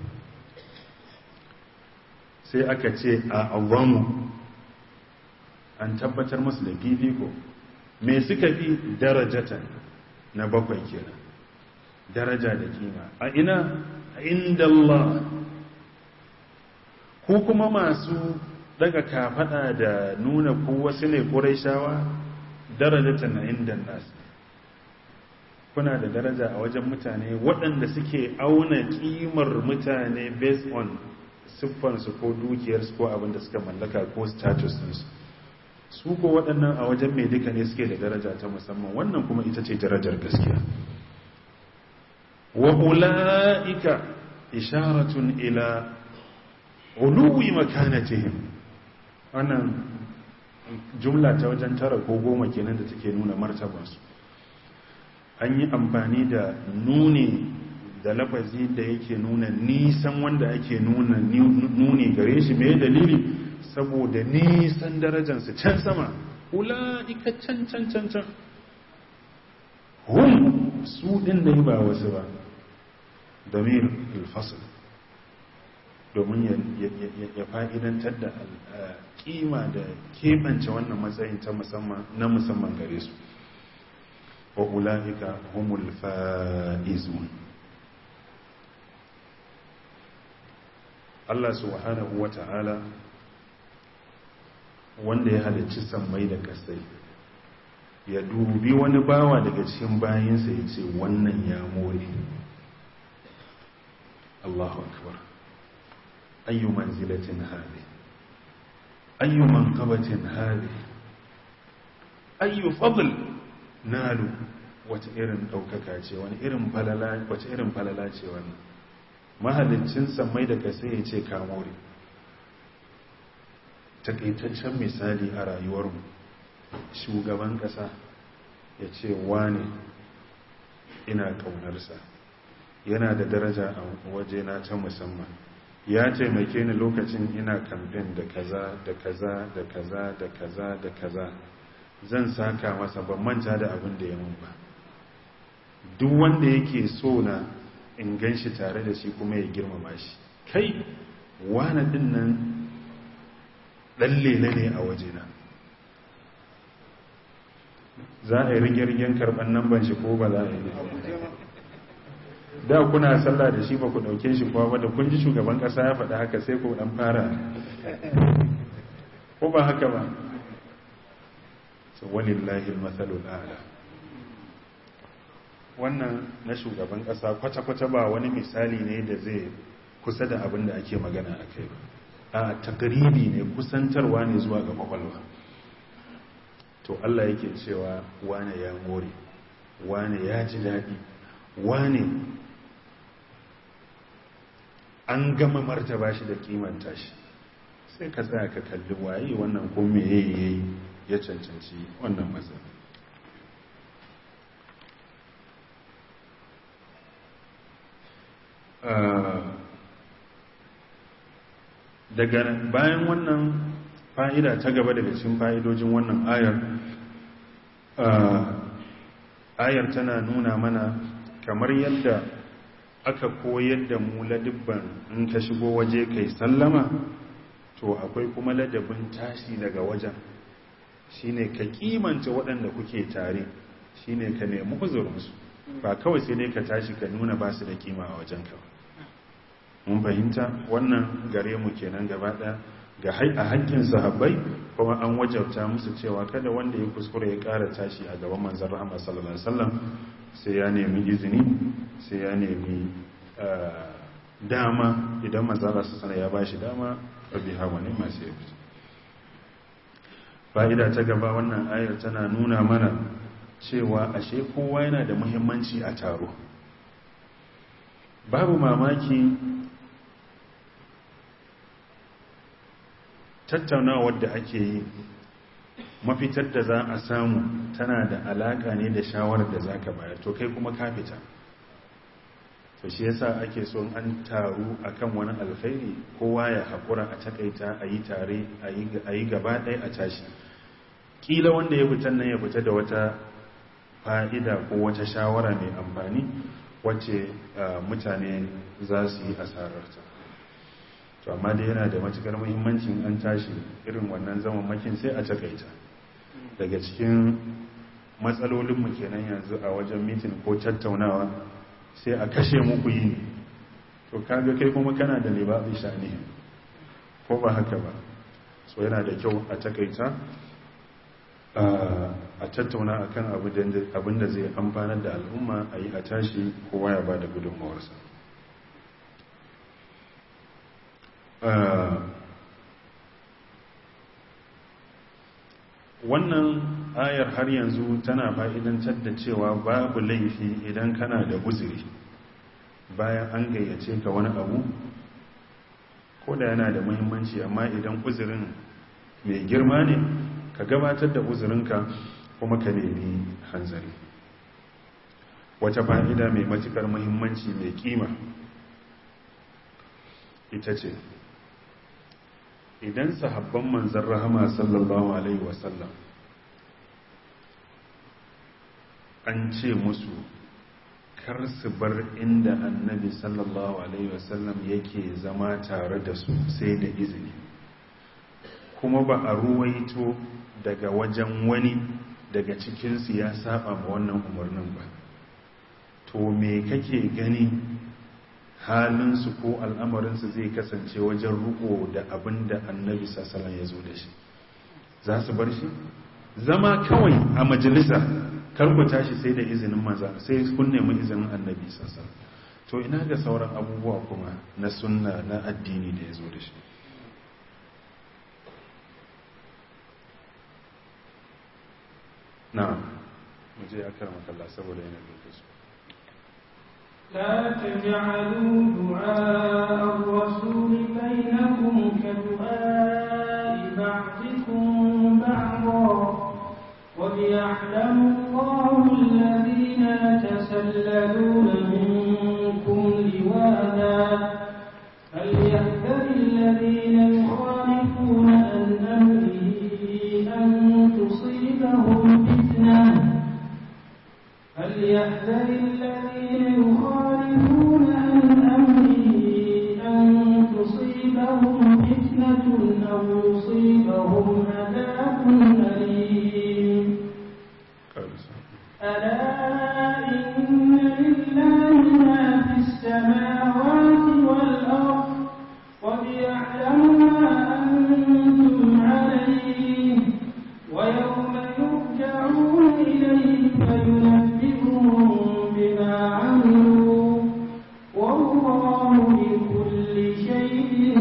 sai aka ce a awamu an tabbatar musu da fifiko me suka fi darajatan na bakwai kenan daraja da kima a ina a inda Allah ku kuma masu daga kafada da nuna ku wasu ne shawa darajatan na inda nasu kuna da daraja a wajen mutane waɗanda suke auna kimar mutane based on siffansu ko dukiyarsu ko abinda suka mallaka ko status ɗinsu su ko waɗannan a wajen mai duka ne suke da daraja ta musamman wannan kuma ita ce darajar gaskiya wa ula'ika isharatun ila uluwi makanatihim wannan jumla ta wajen tara ko goma kenan da take nuna martabarsu an yi amfani da nuni da lafazi da yake nuna nisan wanda ake nuna nuni gare shi mai dalili saboda nisan darajansu can sama ula'ika can can can can hun su ɗin da ba wasu ba damir alfasal domin ya fa'idantar da kima da keɓance wannan matsayin ta musamman na musamman gare su wa ula'ika humul fa'izun Allah subhanahu wa ta'ala wanda ya halicci sammai da kasai ya dubi wani bawa daga cikin bayansa ya ce wannan ya more Allahu akbar ayyu manzilatin hadi ayyu manqabatin hadi ayyu fadl nalu wace irin daukaka ce wani irin falala wace irin falala ce wannan mahalicin sammai da kasai ya ce ka more takaitaccen misali a rayuwarmu shugaban ƙasa ya ce wane ina ƙaunarsa yana da daraja a wajena ta musamman ya taimake ni lokacin ina kamfen da kaza da kaza da kaza da kaza da kaza zan saka masa ban manta da abin da ya mun ba duk wanda yake so na in gan shi tare da shi kuma ya girmama shi kai wane din nan ɗan ne a wajena za a yi rigirgen karɓar namban shi ko ba za a yi da kuna sallah da shi ba ku ɗauke shi kuwa wadda kun ji shugaban ƙasa ya faɗa haka sai ku ɗan fara ko ba haka ba wani lahil matsalul ala wannan na shugaban ƙasa kwata-kwata ba wani misali ne da zai kusa da abin da ake magana a kai ba a takaribi ne kusantarwa ne zuwa ga kwakwalwa to Allah yake cewa wane ya more wane ya ji daɗi wane an gama martaba shi da kimanta shi sai ka tsaya ka kalli waye wannan ko me yayi ya cancanci wannan matsayi daga bayan wannan fa'ida ta gaba daga cikin fa'idojin wannan ayar ayar tana nuna mana kamar yadda aka koyar da mu ladibban in ka shigo waje kai sallama to akwai kuma ladabin tashi daga wajen shine ka kimanta waɗanda kuke tare shine ka nemi uzurinsu ba kawai sai dai ka tashi ka nuna ba su da kima a wajen ka mun fahimta wannan gare mu kenan gaba ɗaya ga a hakkin sahabbai kuma an wajabta musu cewa kada wanda ya kuskure ya ƙara tashi a gaban manzon rahama sallallahu alaihi wasallam sai ya nemi izini sai ya nemi dama idan manzon su sana ya bashi dama rabbi hawa ne masu ya fita fa'ida ta gaba wannan ayar tana nuna mana cewa ashe kowa yana da muhimmanci a taro babu mamaki tattaunawar da ake yi mafitar da za a samu tana da alaka ne da shawarar da za ka bayar to kai kuma ka fita to shi yasa ake son an taru akan wani alkhairi kowa ya haƙura a takaita a yi tare a yi gaba ɗaya a tashi ƙila wanda ya fitan nan ya fita da wata fa'ida ko wata shawara mai amfani wacce mutane za su yi asararta to amma dai yana da matukar muhimmancin an tashi irin wannan zaman makin sai a takaita daga cikin matsalolinmu kenan yanzu a wajen mitin ko tattaunawa sai a kashe muku yi to kaga kai kuma kana da libabi shani ko ba haka ba so yana da kyau a takaita a tattauna akan abin da zai amfanar da al'umma a yi a tashi kowa ya ba da gudunmawarsa wannan ayar har yanzu tana fa'idantar da cewa babu laifi idan kana da uzuri bayan an gayyace ka wani abu ko da yana da muhimmanci amma idan uzurin mai girma ne ka gabatar da uzurinka kuma ka nemi hanzari wata fa'ida mai matukar muhimmanci mai kima ita ce idan sahabban manzan rahama sallallahu alaihi wasallam an ce musu kar su bar inda annabi sallallahu alaihi wasallam yake zama tare da su sai da izini kuma ba a ruwaito daga wajen wani daga cikinsu ya saba ma wannan umarnin ba to me kake gani halinsu ko al'amarinsu zai kasance wajen riko da abin da annabi sassalan ya zo da shi za su bar shi zama kawai a majalisa karku tashi sai da izinin maza sai kun nemi izinin annabi sassalan to ina ga sauran abubuwa kuma na sunna na addini da ya zo da shi na muje ya karama kalla saboda yana lokaci لا تجعلوا دعاء الرسول بينكم كدعاء بعضكم بعضا وليعلم الله الذين يتسللون منكم لواذا فليحذر الذين يخالفون عن امره ان تصيبهم فتنه فليحذر الذين يخالفون عن امره ان تصيبهم فتنه او يصيبهم عذاب اليم ألا إن لله ما في السماوات والأرض وليعلم ما أنتم عليه ويوم يرجعون إليه فينبئهم بما عملوا والله بكل شيء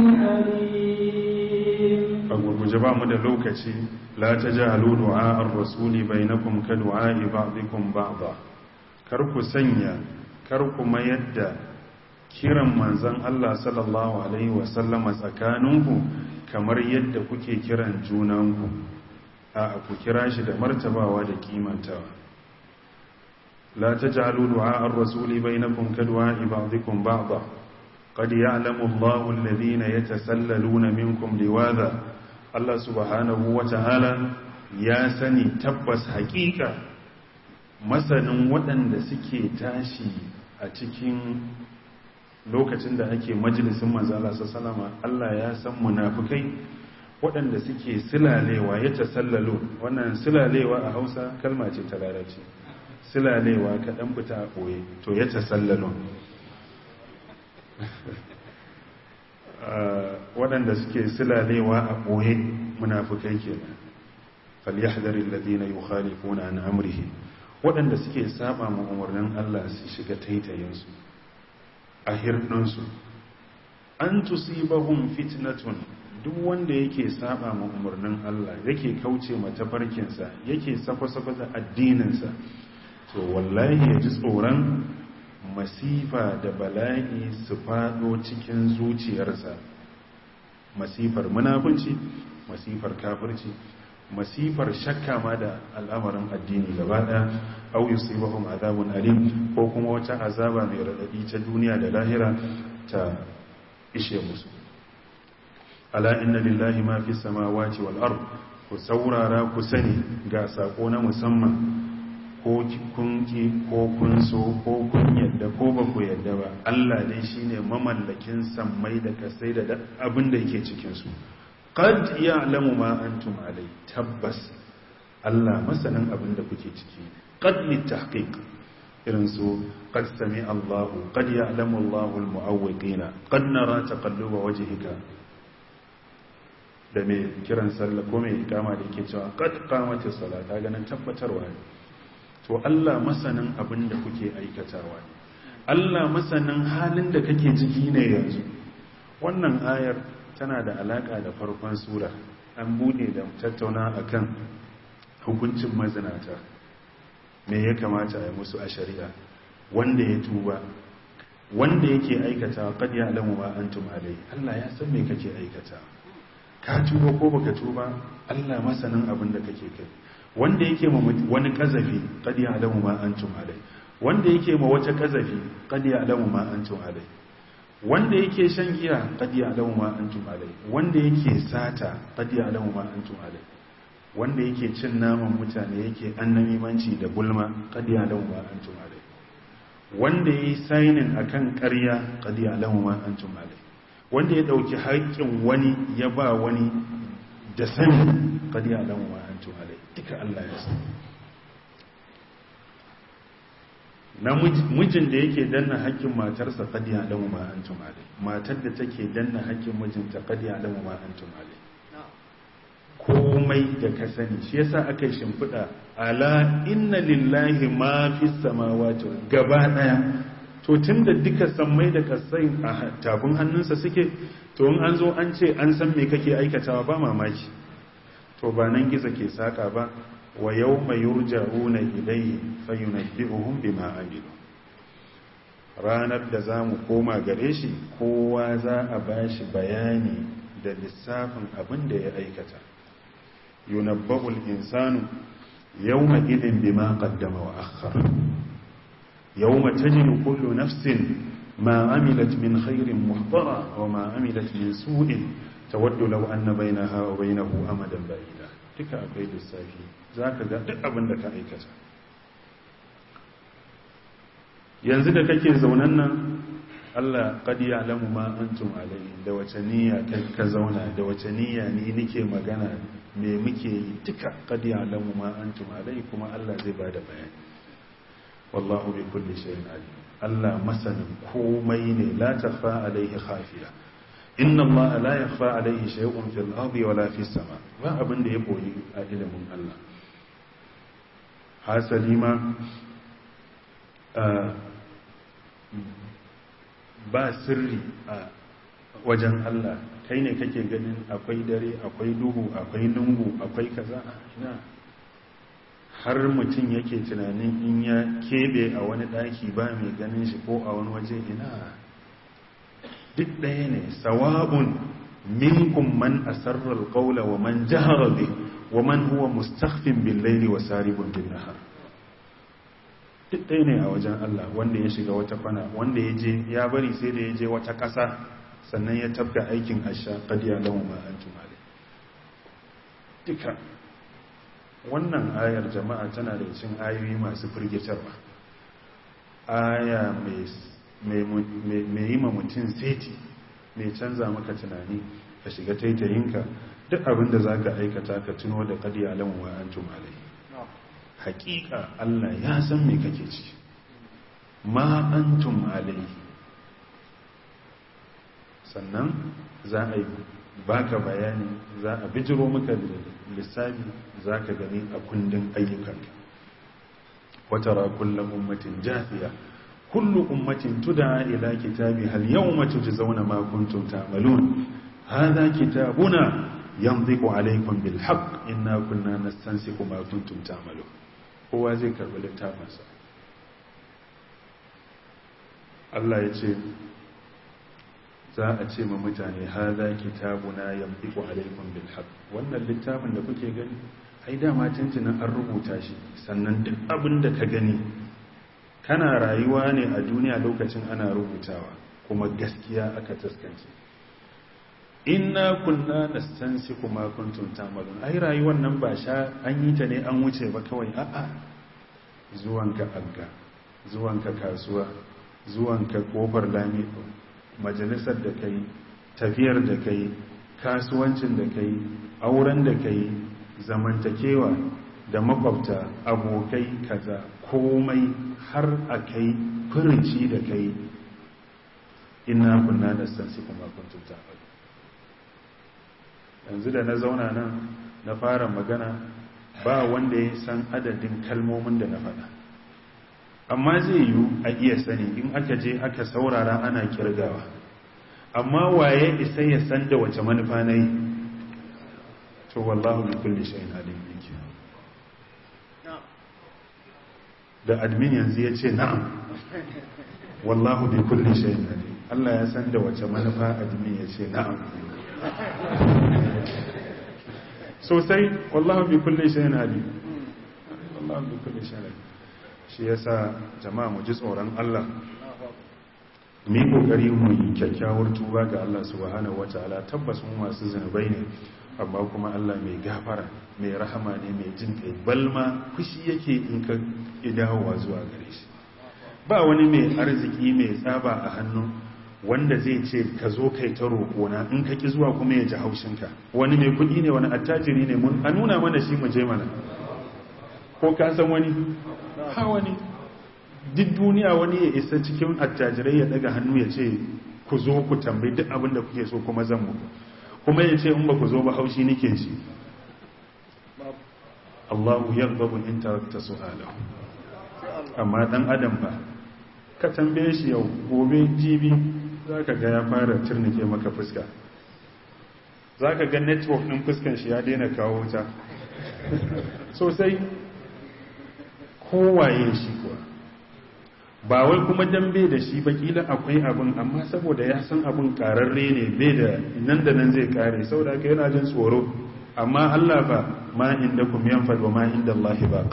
عليم a gurguje ba mu da lokaci la ta ji du'a ar-rasuli bainakum ka du'a'i ba'dikum ba'da kar ku sanya kar ku mayar da kiran manzon Allah sallallahu alaihi wa sallama tsakaninku kamar yadda kuke kiran junanku a ku kira shi da martabawa da kimantawa la taj'alu du'a ar-rasuli bainakum ka du'a'i ba'dikum ba'da qad ya'lamu Allahu alladhina yatasallaluna minkum liwadha Allah subhanahu wa ta'ala ya sani tabbas haƙiƙa masanin waɗanda suke tashi a cikin lokacin da ake majalisun manzala sallama Allah ya san munafukai waɗanda suke silalewa ya tasallalo wannan silalewa a hausa kalma ce ta larabci silalewa kaɗan fita a ɓoye to ya tasallalo waɗanda suke silalewa a ɓoye munafukai kenan falyahdharil ladina yukhalifuna an amrihi waɗanda suke saba ma umarnin Allah su shiga taitayinsu a hirɗinsu an tusibahum fitnatun duk wanda yake saba ma umarnin Allah yake kauce ma tafarkinsa yake safa-safa da addininsa to wallahi ya ji tsoron masifa da bala'i su fado cikin zuciyarsa masifar munafunci masifar kafirci masifar shakka ma da al'amarin addini gaba ɗaya au yusibahum azabun alim ko kuma wata azaba mai radadi ta duniya da lahira ta ishe musu ala inna lillahi ma fi samawati wal ard ku saurara ku sani ga sako na musamman ko kun ki ko kun so ko kun yadda ko ba ku yadda ba Allah dai shine mamallakin sammai da kasai da abin da yake cikin su qad ya'lamu ma antum alai tabbas Allah masanin abin da kuke ciki qad litahqiq irin su qad sami Allahu qad ya'lamu Allahu almu'awwiqina qad nara taqalluba wajhika da mai kiran sallah ko mai ikama da yake cewa qad qamatis salata ganin tabbatarwa ne to Allah masanin abin da kuke aikatawa ne Allah masanin halin da kake ciki ne yanzu wannan ayar tana da alaka da farkon sura an bude da tattauna akan hukuncin mazinata me ya kamata a yi musu a shari'a wanda ya tuba wanda yake aikata qad ya'lamu ma antum alai Allah ya san me kake aikata ka tuba ko baka tuba Allah masanin abin da kake kai wanda yake ma wani kazafi qad ya'lamu ma antum alai wanda yake ma wata kazafi qad ya'lamu ma antum alai wanda yake shan giya qad ya'lamu ma antum alai wanda yake sata qad ya'lamu ma antum alai wanda yake cin naman mutane yake annamimanci da gulma qad ya'lamu ma antum alai wanda yayi sainin akan ƙarya qad ya'lamu ma antum alai wanda ya dauki haƙƙin wani ya ba wani da sani qad ya'lamu ma antum alai duka Allah ya san na mijin da yake danna haƙƙin matarsa qad ya'lamu ma antum alai matar da take danna haƙƙin mijinta qad ya'lamu ma antum alai komai da ka sani shi yasa aka yi shimfiɗa ala inna lillahi ma fi samawati gaba daya to tunda duka sammai da kasai a tafin hannunsa suke to in an zo an ce an san me kake aikatawa ba mamaki to ba nan gizo ke saka ba wa yawma yurja'una ilayhi fayunabbi'uhum bima amilu ranar da zamu koma gare shi kowa za a bashi bayani da lissafin abin da ya aikata yunabba'ul insanu yawma idin bima qaddama wa akhkhara yawma tajidu kullu nafsin ma amilat min khairin muhdara wa ma amilat min su'in tawaddu law anna bainaha wa bainahu amadan ba'ida duka akwai lissafi zaka ga duk abin da ka aikata yanzu da kake zaunan nan Allah qad ya'lamu ma antum alayhi da wace niyya ka zauna da wace niyya ni nike magana me muke yi duka qad ya'lamu ma antum alayhi kuma Allah zai bada bayani wallahu bi kulli shay'in alim Allah masanin komai ne la tafa alayhi khafiya inna Allah la yakhfa alayhi shay'un fil ardi wala fis sama ba abin da ya boye a ilimin Allah hasali ma ba sirri a wajen Allah kai ne kake ganin akwai dare akwai duhu akwai lungu akwai kaza ina har mutum yake tunanin in ya kebe a wani daki ba mai ganin shi ko a wani waje ina duk ɗaya ne sawa'un minkum man asarra alqawla wa man jahara bi wa man huwa mustakhfin bil layli wa saribun bin nahar duk ɗaya ne a wajen Allah wanda ya shiga wata kwana wanda ya je ya bari sai da ya je wata ƙasa sannan ya tafka aikin asha ƙadiya lamu ma an tumale duka wannan ayar jama'a tana da cin ayoyi masu firgitarwa aya mai yi ma mutum seti mai canza maka tunani ka shiga taitayinka duk abinda za ka aikata ka tuno da ƙadiya lamu ma an tumale hakika Allah ya san me kake ci ma antum alai sannan za a yi baka bayani za a bijiro maka lissafi za ka gani a kundin ayyukanka watara kullum ummatin jafiya kullu ummatin tuda ila kitabi hal yawma tujzauna ma kuntum ta'malun hadha kitabuna yanziqu alaykum bil haqq inna kunna nastansiku ma kuntum ta'malun kowa zai karbi littafinsa Allah ya ce za a ce ma mutane ha za kitabuna yamdiku alaikum bil haqq wannan littafin da kuke gani ai dama tuntunan an rubuta shi sannan duk abin da ka gani kana rayuwa ne a duniya lokacin ana rubutawa kuma gaskiya aka taskance inna kunna nastansiku ma kuntum ta'malun ai rayuwar nan ba sha an yi ta ne an wuce ba kawai a'a zuwanka agga zuwanka kasuwa zuwanka kofar lami majalisar da kai tafiyar da kai kasuwancin da kai auren da kai zamantakewa da makwabta abokai kaza komai har a kai furici da kai inna kunna nastansiku ma kuntum ta'malun yanzu da na zauna nan na fara magana ba wanda ya san adadin kalmomin da na faɗa amma zai yiwu a iya sani in aka je aka saurara ana kirgawa amma waye isa ya san da wace manufa na yi to wallahu bi kulli shay'in alim yake da admin yanzu ya ce na'am wallahu bi kulli shay'in alim Allah ya san da wace manufa admin ya ce na'am sosai wallahu bi kulli shay'in alim wallahu bi kulli shay'in alim shi yasa jama'a mu ji tsoron Allah mu yi kokari mu yi kyakkyawar tuba ga Allah subhanahu wataala tabbas mu masu zanubai ne amma kuma Allah mai gafara mai rahama ne mai jin kai balma fushi yake in ka idawowa zuwa gare shi ba wani mai arziki mai tsaba a hannu wanda zai ce ka zo kai ta roƙona in ka ki zuwa kuma ya ji haushinka wani mai kuɗi ne wani attajiri ne mun a nuna mana shi mu je mana ko ka san wani ha wani duk duniya wani ya isa cikin attajirai ya daga hannu ya ce ku zo ku tambayi duk abin da kuke so kuma zan muku kuma ya ce in ba ku zo ba haushi nike ci Allahu yarbabu in tarakta su'alahu amma dan adam ba ka tambaye shi yau gobe jibi zaka ga ya fara turnike maka fuska zaka ga network din fuskan shi ya daina kawo wuta sosai kowaye shi kuwa ba wai kuma dambe da shi ba kila akwai abin amma saboda ya san abin kararre ne bai da nan da nan zai kare saboda ka yana jin tsoro amma Allah ba ma inda kum yanfad wa ma inda Allah baq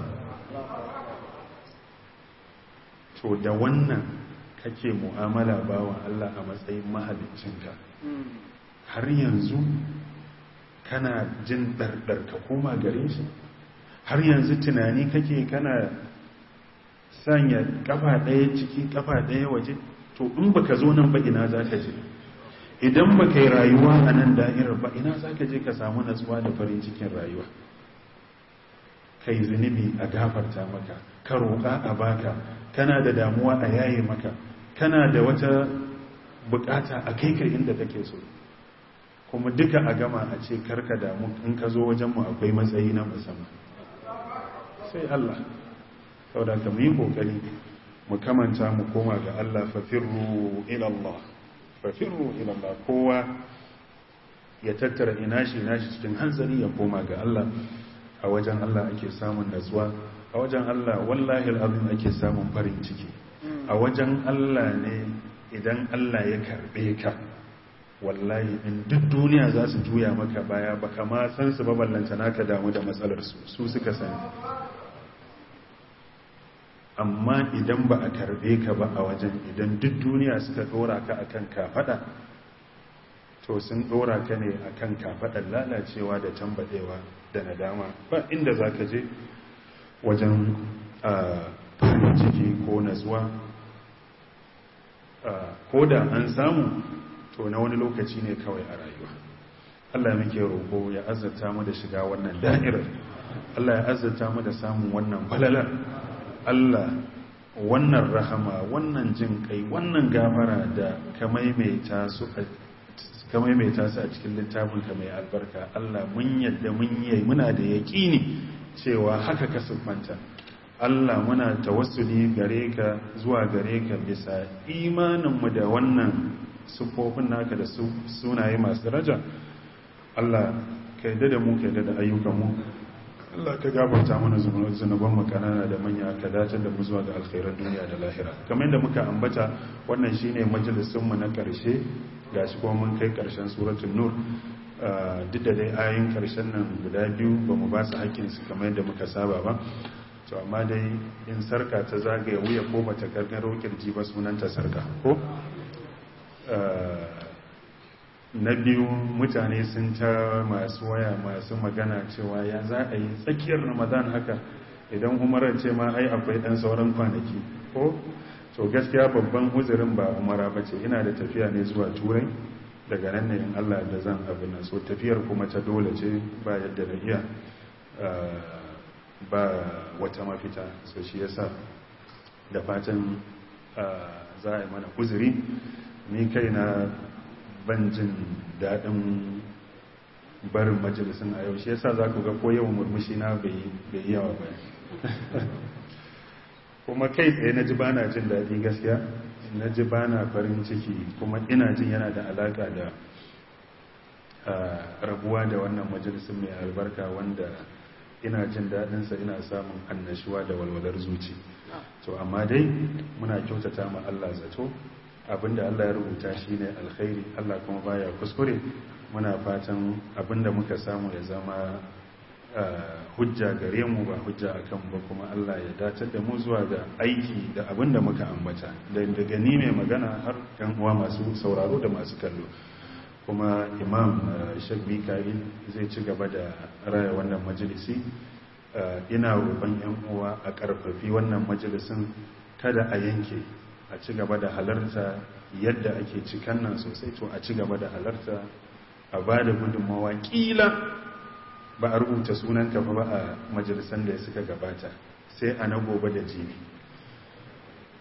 to da wannan kake mu'amala bawa Allah a matsayin mahaliccinka har yanzu kana jin dardar ka koma gare shi har yanzu tunani kake kana sanya kafa ɗaya ciki kafa ɗaya waje to in baka zo nan ba ina za ka je idan baka yi rayuwa a nan da'irar ba ina za ka je ka samu natsuwa da farin cikin rayuwa ka yi zunubi a gafarta maka ka roƙa a baka kana da damuwa a yaye maka kana da wata bukata a kai ka inda kake so kuma duka a gama a ce karka damu in ka zo wajenmu akwai matsayi na musamman sai Allah saboda ka mu yi kokari mu kamanta mu koma ga Allah fafirru ila Allah fafirru ila Allah kowa ya tattara ina shi nashi cikin hanzari ya koma ga Allah a wajen Allah ake samun natsuwa a wajen Allah wallahi al'azim ake samun farin ciki a wajen Allah ne idan Allah ya karbe ka wallahi in duk duniya za su juya maka baya baka ma san su baballanta naka damu da matsalar su su suka sani amma idan ba a karbe ka ba a wajen idan duk duniya suka dora ka akan kafada to sun dora ka ne akan kafadar lalacewa da tambadewa da nadama ba inda za ka je wajen farin ciki ko natsuwa ko da an samu to na wani lokaci ne kawai a rayuwa Allah muke roƙo ya azzata mu da shiga wannan da'irar Allah ya azzata mu da samun wannan falalar Allah wannan rahama wannan jin kai wannan gafara da ka maimaita su a cikin littafin ka mai albarka Allah mun yadda mun yi muna da yaƙini cewa haka ka siffanta Allah muna tawassuli gare ka zuwa gare ka bisa imaninmu da wannan siffofin naka da sunaye masu daraja Allah ka yadda da mu ka yadda da ayyukanmu Allah ka gafarta mana zunuban mu kanana da manya ka dace da mu zuwa ga alkhairar duniya da lahira kamar yadda muka ambata wannan shine majalisin mu na karshe gashi kuma mun kai karshen suratul nur duk da dai ayoyin karshen nan guda biyu ba mu ba su hakkin su kamar yadda muka saba ba to amma dai in sarka ta zagaya wuya ko bata gargaro kirji ba sunanta sarka ko na biyu mutane sun ta masu waya masu magana cewa ya za a yi tsakiyar ramadan haka idan umarar ce ma ai akwai dan sauran kwanaki ko to gaskiya babban uzurin ba umara ba ce ina da tafiya ne zuwa turai daga nan ne in allah da zan abin nan so tafiyar kuma ta dole ce ba yadda da iya ba wata mafita so shi yasa da fatan za a yi mana uzuri ni kai na ban jin daɗin barin majalisun a yau shi yasa za ku ga ko yawan murmushi na bai yawa ba kuma kai tsaye na ji ba na jin daɗi gaskiya na ji ba na farin ciki kuma ina jin yana da alaƙa da rabuwa da wannan majalisun mai albarka wanda ina jin daɗinsa ina samun annashuwa da walwalar zuci to amma dai muna kyautata ma Allah zato abinda Allah ya rubuta shine alkhairi Allah kuma baya kuskure muna fatan abinda muka samu ya zama hujja gare mu ba hujja akan ba kuma Allah ya dacar da mu zuwa ga aiki da abinda muka ambata da daga ni mai magana har yan uwa masu sauraro da masu kallo kuma imam Sheikh Mikail zai ci gaba da raya wannan majalisi ina roƙon yan uwa a ƙarfafi wannan majalisin kada a yanke a ci gaba da halarta yadda ake cikan nan sosai to a ci gaba da halarta a ba da gudunmawa ƙila ba a rubuta sunanka ba a majalisan da ya suka gabata sai a na gobe da jibi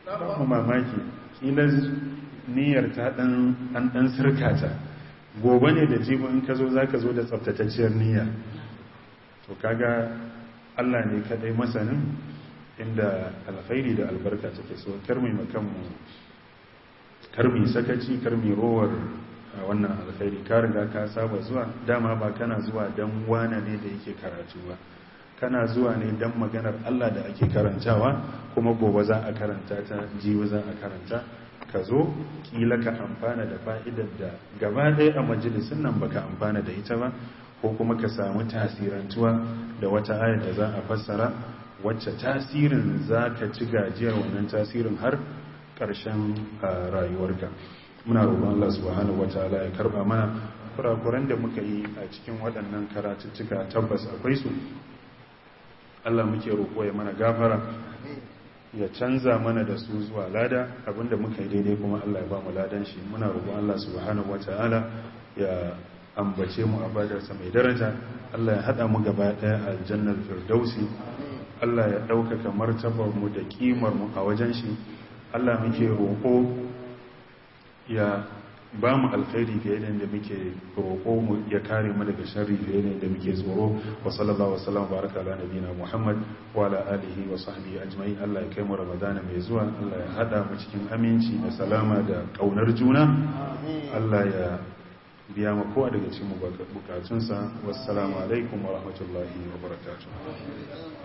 ba mamaki kila niyyar ta dan an dan sirkata gobe ne da jibi in ka zo zaka zo da tsaftatacciyar niyya to kaga Allah ne kadai masanin inda alkhairi da albarka take so karmi makanmu karmi sakaci karmi rowar wannan alkhairi ka riga ka saba zuwa dama ba kana zuwa dan wane ne da yake karatu ba kana zuwa ne dan maganar Allah da ake karantawa kuma gobe za a karanta ta jibi za a karanta ka zo kila ka amfana da fa'idar da gaba ɗaya a majalisun nan baka amfana da ita ba ko kuma ka samu tasirantuwa da wata ayar da za a fassara wacce tasirin za ka ci gajiyar wannan tasirin har ƙarshen rayuwarka muna roƙon Allah subhanahu wataala ya karba mana kurakuran da muka yi a cikin waɗannan karatuttuka tabbas akwai su Allah muke roƙo ya mana gafara ya canza mana da su zuwa lada abinda muka yi daidai kuma Allah ya ba mu ladan shi muna roƙon Allah subhanahu wataala ya ambace mu a badarsa mai daraja Allah ya haɗa mu gaba ɗaya a aljannar firdausi Allah ya ɗaukaka martabar mu da ƙimar mu a wajen shi Allah muke roƙo ya ba mu alkhairi fiye da yadda muke roƙo mu ya kare mu daga sharri fiye da yadda muke tsoro wa sallallahu wa sallam baraka ala nabiyina Muhammad wa ala alihi wa sahbihi ajma'in Allah ya kai mu Ramadana mai zuwa Allah ya hada mu cikin aminci da salama da kaunar juna Allah ya biya ma kowa daga cikin bukatunsa wassalamu alaikum wa rahmatullahi wa barakatuh